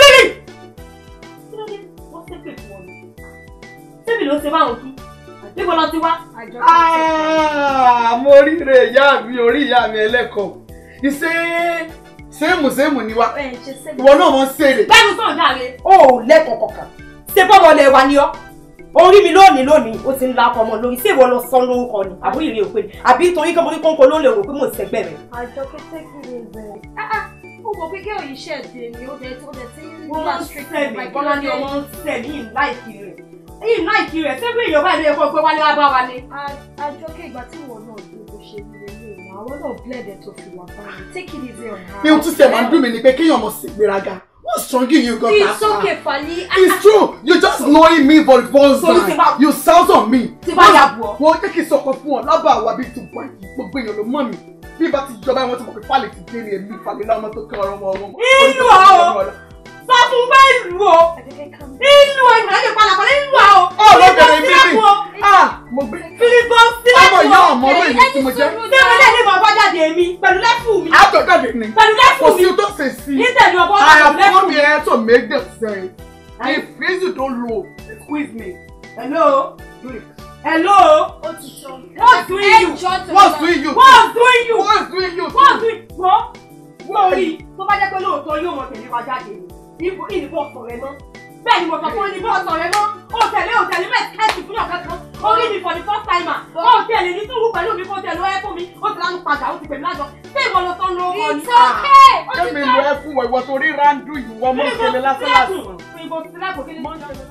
wọ́n ṣépè fún ọ ni. Sébì ló ṣe báwọn kí. Níbo lọ ti wá? Ah, mo ríre ìyá mi orí ìyá mi ẹlẹ́kọ̀ọ́. Ìṣe sẹ́mù sẹ́mù ni wa. Ìwọ náà mọ̀ ń ṣèrè. Bẹ́ẹ̀ni sọ̀rọ̀ jáde. o ò lẹ́kọ̀ọ́ kankan ṣé bọ́mọ lẹ wa ni ọ́ orí mi lónìí lónìí ó ti ń la ọkọ ọmọ lórí ṣé ìwọ lọ sọ lórúkọ ni àbúrò ìrìn òpin àbí torí kọ́ mo ní kóńkó ló lè rò pé mò ń sẹ́gbẹ́ rẹ̀. Àjọkẹ́ take it easy. Ah ah, ó mọ̀ pé gẹ́gẹ́ yìí ṣẹ̀ dé ni ó dẹ̀ tó dẹ̀ tí ń wọ́n bá ń strict sẹ́mi like bọ́lá ní kí ló ọmọ dé? ń sẹ́mi yìí láìkí rẹ̀ yìí láìkí rẹ̀ ṣé bí èèyàn bá ilé ẹ̀kọ́ pé wálé wá bá wa ni. Àjọkẹ́ ìgbà tí ìwọ náà dé bó ṣe ní ilé ìwọ àwọn náà blẹ̀dẹ̀ tó fi wà báyìí take it easy on her. Ní ohun tí sẹ̀ máa ń dùn mí ni pé kéèyàn mọ̀ sí ìgbéraga. What's strong in you, God? It's okay Fali. It's true. You just knowing me for the first So, tí time. bá- You sound on me. tí bá yà bù ọ́. Wọ́n jẹ́ kí n sọ̀kan fún ọ lábàá àwa bíi two point gbogbo èèyàn ló mọ̀ mí. Bí bá ti jọba wọn ti mọ̀ pé Fálẹ̀ ti dé ní èmi Fálẹ̀ láwọn ọmọ tó kọ́ ọ̀rọ̀ ọmọ ọmọ. Ìlú ọ̀ o sọ fún bá ìlú o ìlú ọ̀ ìmọ̀lẹ́ lè padà pẹ̀lú ìlú ọ̀ o. Ọ̀ lọ́bẹ̀rẹ̀ mi bì. Ah mo gbé. Filipo sílẹ̀ Ọmọ ìyá ọmọ ọmọ èyí tí mo jẹ́. Sẹ́wọ́n lè ní bàbá jáde mi pẹ̀lú lẹ́fù mi. Àtọ̀jáde ni. Pẹ̀lú lẹ́fù Kò mi. sí o tó ṣe sí. Nítẹ̀lé ọbọ̀ I pẹ̀lú have lẹ́fù come mi. here to make them say if you don't low, squeeze me. Hello. Do it. Hello. What's doing you? What's doing you? What's doing you? What's doing you? What's doing you? Wọ́n lórí tó bá jẹ́ pé lóòótọ́ yóò mọ tẹ̀lé wa jáde ni. Ìbò ìbò ọ̀sán rẹ mọ́. Bẹ́ẹ̀ ni mo sọ fún ìbò ọ̀sán rẹ mọ́. O tẹ̀lé o tẹ̀lé mẹ́tẹ́ẹ̀sì fún ọ̀kan kan. Orí mi for the first timer. O tẹ̀lé ní túwú pẹ̀lú mi kó tẹ̀lé ẹ fún mi. O ti lánàá padà o ti pè mí lájọ. Ṣé ìwọ lọ sọ́n lórúkọ ni? It's okay. Ó ti Kẹ́mi tẹ́. lọ ẹ fún wọ ìwọ torí rándú ìwọ mọ́ ìṣẹ̀lẹ̀ lásán lásán. Ìbò sílẹ̀kùn kí ni mo ń ṣe?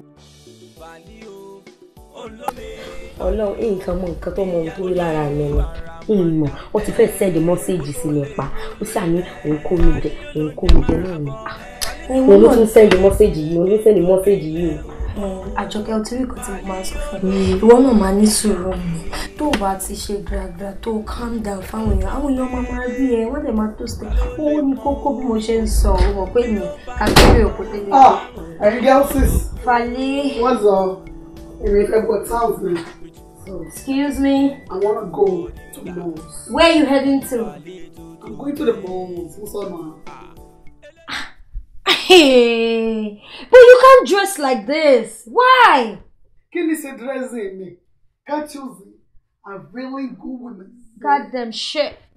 ọlọ́run nǹkan mọ nǹkan tó mọ ohun tó rí lára mi ni ìmọ̀ ó ti fẹ́ sẹ́ẹ̀dì mọ́séèjì sí mi pa ó ṣàní òun kó mi jẹ òun kó mi jẹ náà ni òun ló tún sẹ́ẹ̀dì mọ́séèjì yìí òun ló sẹ́ẹ̀dì mọ́séèjì yìí o. àjọkẹ́ ọtí rí kan tí mo máa ń sọ fún ẹ ìwọ náà máa ní sùúrù mi tó o bá ti ṣe gbàgbà tó o calm down fáwọn èèyàn àwọn èèyàn máa máa rí ẹ wọ́n dẹ̀ máa tó sí owó ní kókó bí mo ṣe ń sọ o mọ̀ pé mi kàkiri òkú tẹ́lẹ̀. Ah, ẹ̀yin girlses. Fali. What's up? Èmi fẹ́ gbọ́ thousand. Excuse me. I wanna go to the malls. Where you heading to? I'm going to the malls. What's up, man? Hey, but you can't dress like this. Why? Kí ni ṣe dressing mi? Can't you see? I'm really good women. Goddamn shit.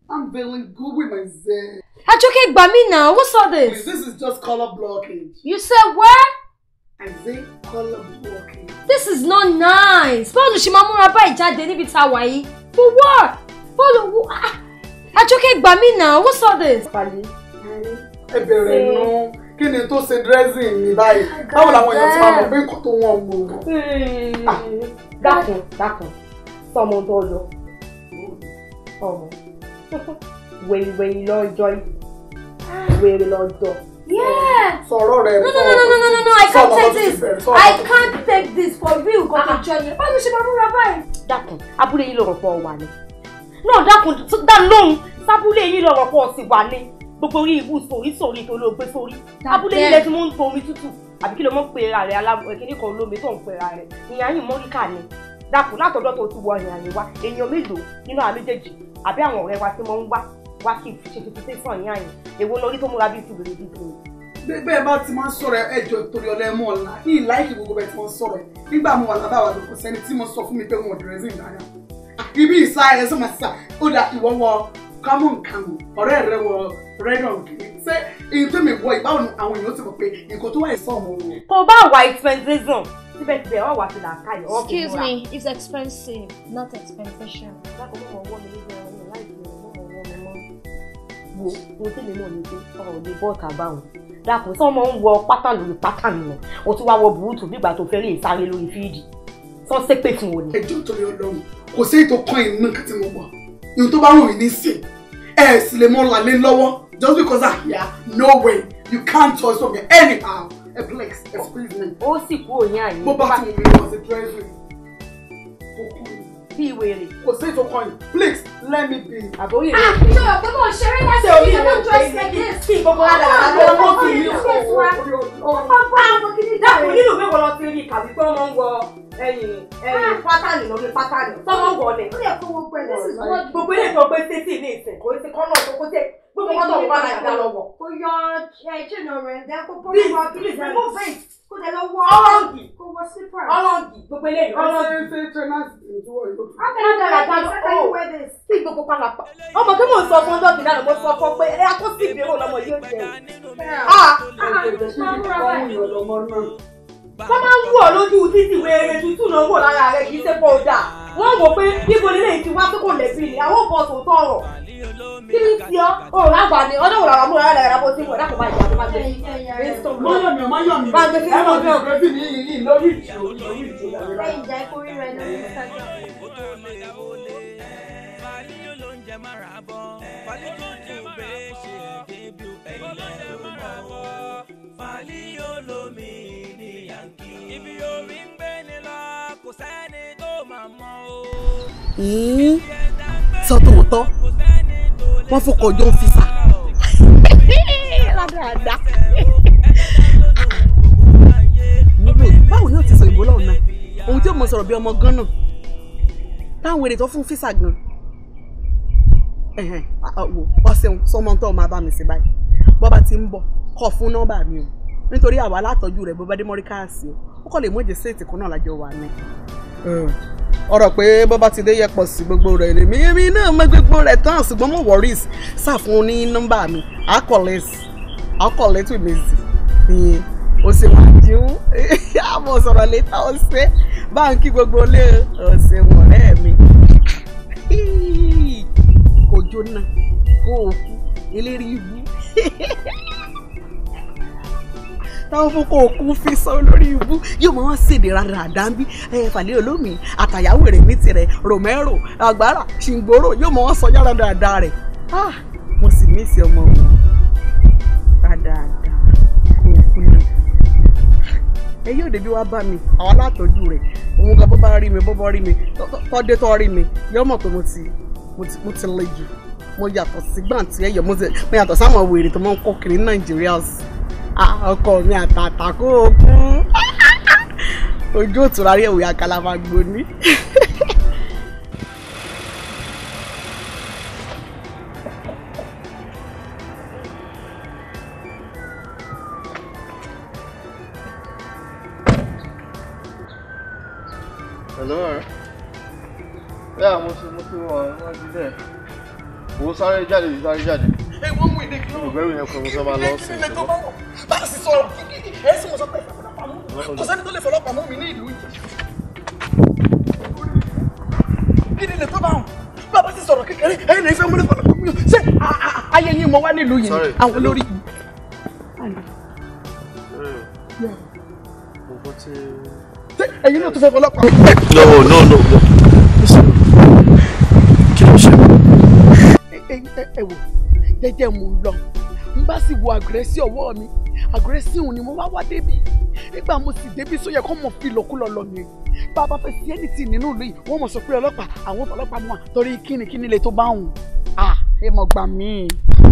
I'm feeling good with myself. Ajoke gbà mí now, what's all Please, this? this is just color blockage. You said what? I say color blockage. This is not nice. Bọ́ọ̀lù ṣe máa múra báyìí jáde níbi tá a wà yìí. For what? Bọ́ọ̀lù wo? ah, Ajoke gbà mí now, what's all this? Ẹ bẹ̀rẹ̀ nù. Kí ni tó ṣe dressing mi báyìí? Báwo làwọn èèyàn ti máa mọ̀ pé nǹkan tó wọ́n mú? dákun dákun sọmọ tó lọ ọmọ wèrè lọ́jọ́ wèrè lọ́jọ́. Yeah. Sọ̀rọ̀ rẹ̀ No, no, no, no, no, no, no, I can't take this. I can't take this for real. Nǹkan tó jọ yẹn. Báwo ṣe máa múra báyìí? dákun abúlé yìí lọ̀rọ̀ pọ̀ wà ní. náà dákun dá lóhùn sábúlé yìí lọ̀rọ̀ pọ̀ sí wà ní. gbogbo orí ìbú sórí sórí tó ló gbé sórí. abúlé yìí lẹ ti mú ń to omi tútù àbí kí ló mọ̀ pé ra rẹ̀ aláwọ̀ kíní kan lómi tó ń pè ra rẹ̀ ìyá yìí mọ́ríkà ni. dákun látọ̀dọ̀ tó ti wọ ìrìn àyè wa èèyàn mélòó nínú àwọn méjèèjì àbí àwọn ọ̀rẹ́ wa tí wọ́n ń wá wá kí ṣe fi fi sàn yín àyìn èwo lórí tó múra bíi tìbìrì bíi tìbìrì bẹ́ẹ̀ bá ti máa ń sọ̀rọ̀ ẹjọ́ torí ọlẹ́mú ọ̀la ní ìláìkì gbogbo bẹ́ẹ̀ tí wọ́n sọ̀rọ̀ ẹ̀ nígbà mo wà lábàwà lóko sẹ́ni tí mo sọ fún mi pé wọn ò dẹ̀rẹ́sìn dáadáa ibi ìsá ẹ̀ sọ máa sà ó dà ìwọ wọ kámọ̀ nkámọ̀ ọ̀rẹ́ rẹ wọ rẹ́dọ̀n kìíní ṣé èyí tó mi wọ ìbáwọn àwọn èèyàn ti mọ̀ pé nǹkan tó wà ìsọ̀ ọmọ wọn. tó bá wà expensive síbẹ̀síbẹ̀ wọ́n wà sí làákàyè wọ́n fi Excuse múra. me, it's expensive, not expectation. dákun mọ̀ wọ́n mi lójú ẹran mi láì fi mọ̀ wọ́n mi mọ́. wo ohun tí mi náà ní pé ọ̀rọ̀ ò lè bọ́ ọ̀tà bá wọn. dákun tí wọ́n máa ń wọ pátá lórí pátá nù o tún wá wọ bùrútù nígbà tó fẹ́ lè sáré lórí fíìdì sọ ṣépè fún wọn ni. ẹjọ́ torí ọlọ́run kò sí ètò kan ìnú nǹkan tí mo wọ̀ ìhun tó bá wù mí ní sìn ẹ sì lè mọ làlẹ́ lọ́wọ́ just because I hear no way you can't touch me anyhow ẹ please excuse me. ó sì kú òyìn àyè. bó bá ti wù mí lọ sí dressing bí wèrè. kò sí ètò kan yìí please let me be. àbóyè Ah, ṣé o pé mo ṣeré láti Ṣé o ṣe rí ìyàwó ìwọ dress pé like ní this? kí gbogbo wa dára Ọmọ lọ́wọ́ ọmọ kí mi ni ò o? fẹ́ fún wa. Ọmọ bá ọmọ kìíní dákun nínú ìwé wọn lọ sí rí kàbí pé wọ́n ń wọ ẹ̀yìn ẹ̀yìn pátánì lórí pátánì tọ́wọ́ wọlé. Ó yẹ kó wọ́n pẹ́ this is what gbogbo ilé tó gbé sétí ní ìsìn kò sí kọ́nà tó kó tẹ gbogbo wọn tó ń bá nàìjíríà lọ́wọ́. Kò yọ ẹ̀jẹ̀ náà rẹ̀ dẹ́ kó pọ́ Please, pọ́ please, remove it kó dẹ̀ lọ wọ ọlọ́ọ̀gì kó wọ slipper. ọlọ́ọ̀gì gbogbo ilé yìí ọlọ́ọ̀gì. ṣé ṣé trainers tí wọ́n yóò. How can you do like this? How can you wear this? sí gbogbo pálapà ọmọ tó mò ń sọ fún ọjọ́ kìí lánàá mo sọ fún ọ pé ẹ kó sí ìbéèrè lọmọ yóò jẹ wọ́n máa ń wù ọ́ lójú títì wéere tútù náà wò lára rẹ̀ kì í ṣe pọ̀ dà wọ́n wò pé níbo nílé yìí ti wá tó kò lẹ́bí ni àwọn bọ̀ tó tọrọ kí ni ti ọ́ ò lágbà ni ọdún òwúrọ̀ àwọn múra rẹ̀ rẹ̀ bó ti wọ̀ dákò máa jà tó máa gbé Máyọ̀ mi, máyọ̀ mi. Máa gbé sí Ẹ máa ọjọ́. fi ìrẹsì ní yìí lórí ìjò lórí ìjò. Lẹ́yìn ìjà ikú rí rẹ̀ lórí Instagram. sọ tòótọ́ wọ́n fọkọ̀ ọjọ́ ń fisa. rádaràda. nílò báwo ni o ti sọ ìbò lọ́wọ́ náà ohun tí o mọ̀ sọ̀rọ̀ bí ọmọ gan náà táwọn èrè tó fún fisa gan ẹ̀hẹ̀n, à, wò ọ̀sẹ̀ sọmọ tó máa bá mi sí báyìí bọ́ba ti ń bọ̀ kọ̀ fún nọ́mbà mi o nítorí àwa látọ̀jú rẹ̀ bọ́ba dé mọ́ríkàsì o ó kọ́ lè mú èdè séètì kan náà lájọ wà ní. ọ̀rọ̀ pé bọ́ba ti dé yẹpọ̀ sí gbogbo rẹ̀ lèmi èmi náà mọ gbogbo rẹ̀ tán ṣùgbọ́n mo worries ṣàfún ní nọ́mbà mi àkọlẹ́sì àkọlẹ́tù mi sí ìyẹn o ṣe wà jíun àmọ́ sọ̀rọ̀ létà ọ̀sẹ̀ báńkì gbogbo lé ọ̀sẹ̀ wọ̀rẹ́ mi kò jóná kó o kú eléré ibú táwọn fún kó o kú fi sọ lórí ibú yóò máa ṣèdè rárá àdáńbí ẹ fàlẹ́ olómi àtàyàwó rẹ̀ ní tirẹ̀ romero agbára ṣìngbòrò yóò máa sọ yára dáadáa rẹ̀ ah mo sì ní ìsì ọmọ wọn dáadáa kó o kú náà ẹ yóò débi wá bá mi àwọn alátọ́jú rẹ̀ òun gan bó bá rí mi bó bá rí mi tọ́dé tó rí mi yóò mọ̀ pé mo ti mo ti mo ti le jù mo yàtọ̀ sí gbàǹtí ẹ̀yọ̀ mo ti- mo yàtọ̀ sáwọn wèrè tó máa ń kọ́ kiri ní nàìjíríà sí Ah, ọkọ mi àtàtà kó o kú ojú òtún rárí ẹ̀wò àkàlà máa gbóní. Hello. Yeah, mo ti mo ti wọ wájú dẹ̀. wo sáré jáde yìí sáré jáde. ẹ wọ́n mú ìdè kí ló ìbẹ̀rù yẹn kọ́ mo fẹ́ máa lọ sí ilé tó bá wọ̀ bá a sì sọ̀rọ̀ ẹ sì mọ̀ sọ pé ìfọ̀lọ́pàá mú kò sẹ́ni tó lè fọlọ́pàá mú mi ní ìlú yìí. kí ni ilé tó bá wọ̀ bá a sì sọ̀rọ̀ kékeré ẹ̀yin lè fẹ́ mú ní fọlọ́pàá mú yìí ṣé a- a- ayé yín mo wá nílùú yìí ni àwọn olórí yìí. ṣé ẹ̀yin náà tó fẹ́ fọlọ́pàá mú. no no no. kí ló ṣe. ẹ ẹ ẹ wò jẹ́jẹ́ mo ń lọ n bá sì wo àgùrẹ́sì ọwọ́ mi àgùrẹ́sì òun ni mo wá wá débi nígbà mo sì débi sóyẹ kó mọ̀ fi lọ́kúlọ̀ lọ ni bá a bá fẹ́ sí ẹnìtì nínú ìlú yìí wọ́n mọ̀ sọ pé ọlọ́pàá àwọn ọlọ́pàá mú wa torí kíni kíni lè tó bá òun à ẹ mọ̀ gbà mí.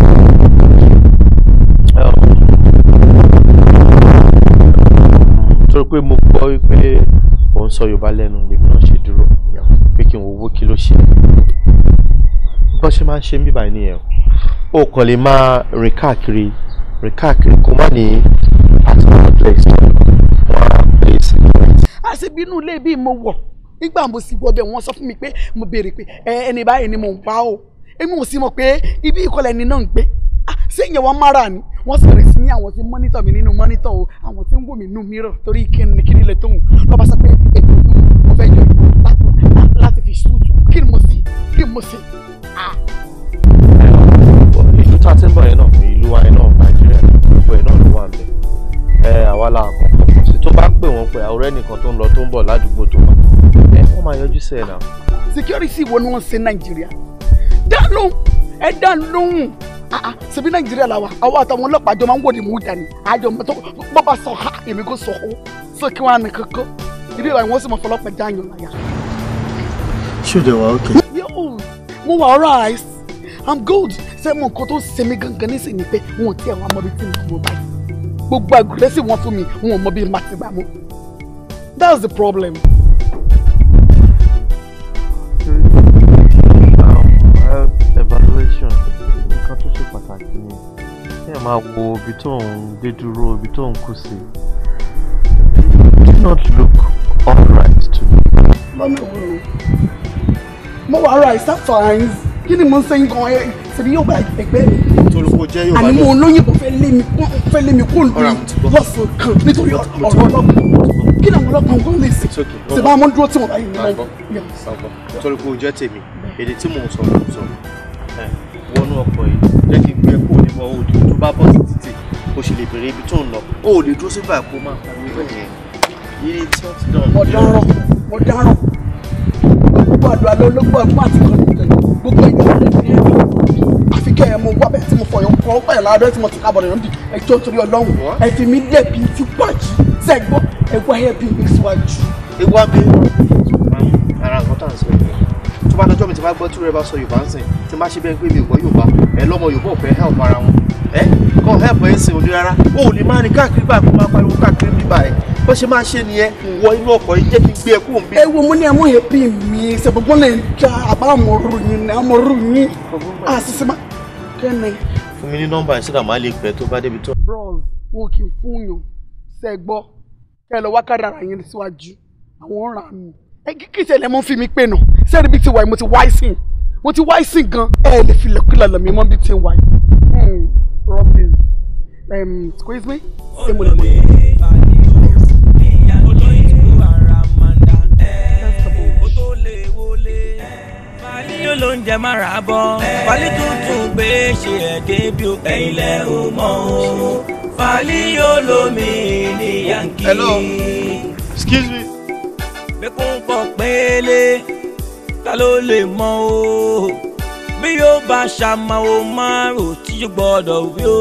torí pé mo gbọ́ wípé ò ń sọ yorùbá lẹ́nu lèmi náà ṣe dúró pé kí n wo owó kí ló ṣe bó ṣe máa ń ṣe ń bíbá nìyẹn o kàn lè máa rìn káàkiri rìn káàkiri kó má ní àtúntò place wọn á place. àṣebí inú ilé bí mo wọ̀ nígbà mo sì wọ bẹ̀ wọ́n sọ fún mi pé mo béèrè pé ẹ ẹni báyìí ni mò ń wá o èmi ò sì mọ̀ pé ibi ìkọlẹ̀ ni náà ń gbé Ah, ṣé ìyẹn wọn mára ni wọ́n sì bẹ̀rẹ̀ sí ní àwọn tí mọ́nítọ̀ mi nínú mọ́nítọ̀ o àwọn tí ń wò mí nínú mìíràn torí kíni kíni lè tóun lọ́ba sọ pé èmi ò dùn mo fẹ́ jọ láti- láti fi ṣùtù kí ni mo sì kí ni mo sì. ìlú tá a ti ń bọ̀ yẹn náà ìlú wa yẹn náà nàìjíríà gbogbo ẹ̀ náà ló wà níbẹ̀ ẹ àwa la kọ̀ọ̀kan sí tó bá pè wọ́n pé àwòrán ẹnìkan tó ń lọ tó ń bọ̀ ládùúgbò tó wà ẹ wọ́n máa yọjú sí ẹ̀ náà. security wo ni wọ́n ṣe nàìjíríà dá lóhùn ẹ dá lóhùn Ah, ah, ṣebí nàìjíríà la wa àwọn àtàwọn ọlọ́pàá jọ máa ń wò ní mú dání àjọ mọ́tò bọ́bá sọ ha èmi kò sọ ó sọ kí wọ́n á ní kankan ibi ìwà ìwọ̀n sì mọ̀ fọlọ́pàá jáàyàn láyà. ṣé o dẹ̀ wá òkè. Yo, mo wà alright i'm good ṣé mo nǹkan tó ń ṣe mí gangan nísìnyí pé wọn ò tí àwọn ọmọbi tí mo mọ báyìí gbogbo àgùrẹ́sì wọn fún mi wọn ò mọ bí màá ti gbà mú that's the problem. health evaluation nǹkan tó ṣe pàtàkì ni kí ẹ máa wo ibi tó ń dé dúró ibi tó ń kù sí do not look alright to me. lọ́nà wo ni mo wà alright that's fine kí ni mo ń sẹ́yìn gan ẹ ṣèbí yóò gba ẹgbẹ́ mi tolóko jẹ́ yóò bá àní mo lóyìnbó fẹ́ lé mi kún fẹ́ lé mi kún Ọ̀rọ̀ lù àwọn ti gbọ́. lọ́sàn kan nítorí ọ̀rọ̀ ọlọ́gbọ̀n kí ni àwọn ọlọ́gbọ̀n kan lè ṣe ṣe bá wọn dúró tí wọn bá yìí nílẹ̀ tolóko jẹ́ tèmi èdè tí mò ń sọ ló ń sọ ẹ, wọnú ọkọ̀ yìí jẹ́ kí n gbé kó nípa òdì tó bá bọ́ sí títì o sì lè bèrè ibi tó ń lọ o ò lè dúró síbà kó máa pariwo bẹ́ẹ̀ yẹn yìí tí wọ́n ti dán. mo dáràn mo dáràn gbogbo àdúrà ló ló gbọ́ ẹ̀gbọ́n àti kan nílẹ̀ gbogbo ẹ̀yà rẹ̀ ní ẹ̀rọ àfi kẹ́ ẹ̀ mo wá bẹ́ẹ̀ tí mo fọyọ̀ kọ́ ọ́ pẹ̀lú abẹ́rẹ́ tí mo ti kábọ̀ lẹ́nu bí ẹjọ́ torí ọlọ́run ẹ fi mí lẹ́bi tí wájú sẹ́gbọ́ ẹgbọ́ ẹ̀ bí mi síwájú. ewu abẹ ara nǹkan tá à ń sọ yìí tó bá dọjọ́ mi ti bá gbọ́ tí rẹ bá sọ yorùbá ń sìn tí n bá ṣe bẹ́ẹ̀ pé mi ò gbọ́ yorùbá ẹ lọ́mọ yorùbá ò fẹ́ help ara wọn ẹ kọ́ help ẹ̀ ń sìn òní rárá o ò lè máa rìn káàkiri báyìí kó máa pariwo káàkiri bíbá ẹ bó ṣe máa ṣe nìyẹn wọ inú ọkọ̀ yìí jẹ́ kí n gbé ẹ kúrò ń bí. ẹ wo mo ní ẹmọ yẹn bí mi ṣe gbogbo lè ja àbá àmọ̀rù yín ní àmọ̀rù yín àṣìṣe má kẹ́ni. fún mi ní nọ́mbà yẹn sídà máa lè pẹ́ tó bá débi tó. bros wọn kì í fún yàn sẹ́gbọ́ kẹ́ ẹ lọ wá kádàrà yín síwájú àwọn ń rà mí ẹ kí kí ìṣẹ̀lẹ̀ mọ́ fi mi pè nà sẹ́ẹ̀rì bí ti wà yìí mo ti wá ìsìn mo ti wá ìsìn gan ẹ lè fi lẹ́kùlẹ̀ lọ mi mọ́ bí ti wà yìí robin um, squeeze me ṣé mo lè mọ̀ yìí. yóò ló ń jẹ mára bọ́ fàlí tuntun gbé ṣe ẹ̀dẹ́ bí o ẹ̀yin lẹ́ o mọ̀ o fàlí yóò lómi ní yankí. Hello. excuse me. bẹ́kún pọ̀ pélé ta ló lè mọ̀ o bí yóò bá ṣàmàwò márùn tí yóò gbọ́dọ̀ wí o.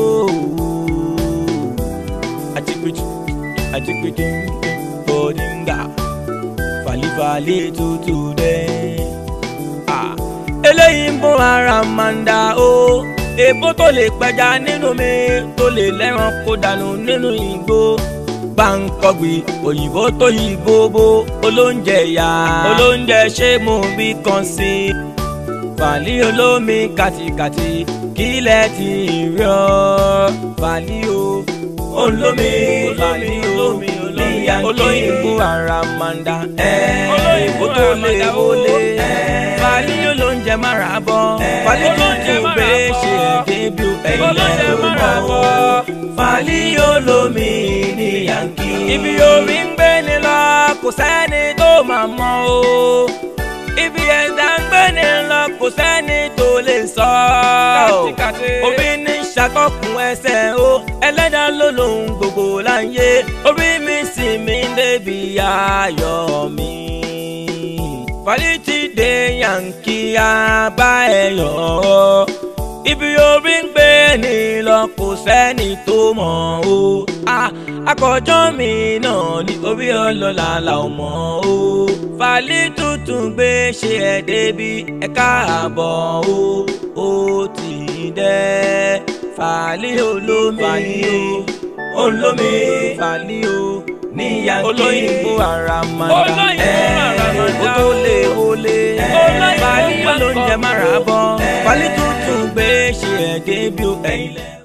àtìpéjì àtìpéjì bòdìngà fàlífàlí tútù dẹ́ eléyìí ń bọ́ ara màndà o èbó tó lè pẹja nínú mi tó lè lẹ́ran kó dànù nínú igbó gbàǹkọ̀gbì òyìnbó tó yí bóbó olóúnjẹ yá olóúnjẹ ṣé mo bí kan sí i fàlí olómi kàtìkàtì kílẹ̀ ti rí ọ fàlí o olómi fàlí olómi olómi yankí olóyìnbó àràmàǹdà olóyìnbó tó lè wọlé fàlí olóúnjẹ mára bọ́ fàlí tuntun bẹ́ẹ̀ ṣe débí ẹ̀yìn ọmọ fàlí olómi ní yankí. ibi omi ń gbé ni lọ kò sẹ́ni tó máa mọ̀ o ibi ẹ̀dá ń gbé ni lọ kò sẹ́ni tó lè sọ. orí ní ṣàkọkùn ẹsẹ̀ o ẹlẹ́dà ló lòun gbogbo láyé orí mi sì mí débi ayọ̀ mi. fàlítì dé yankí abá ẹ̀yọ̀ ibi orí ń gbé ni lọ kò sẹ́ni tó mọ̀ o. akọjọ́ mi náà ni orí ọlọ́lá la ò mọ̀ o. fàlí tuntun gbé ṣe ẹ̀ débi ẹ̀ káàbọ̀ o. ó ti dẹ́ fàlí olómi o olómi fàlí o ní yankí olóyìnbó àràmàdà ẹ̀ ó tó lè wọlé fàlí olóúnjẹ mára bọ́ fàlí tuntun gbé ṣe ẹ̀ débi ẹ̀yìn lẹ́.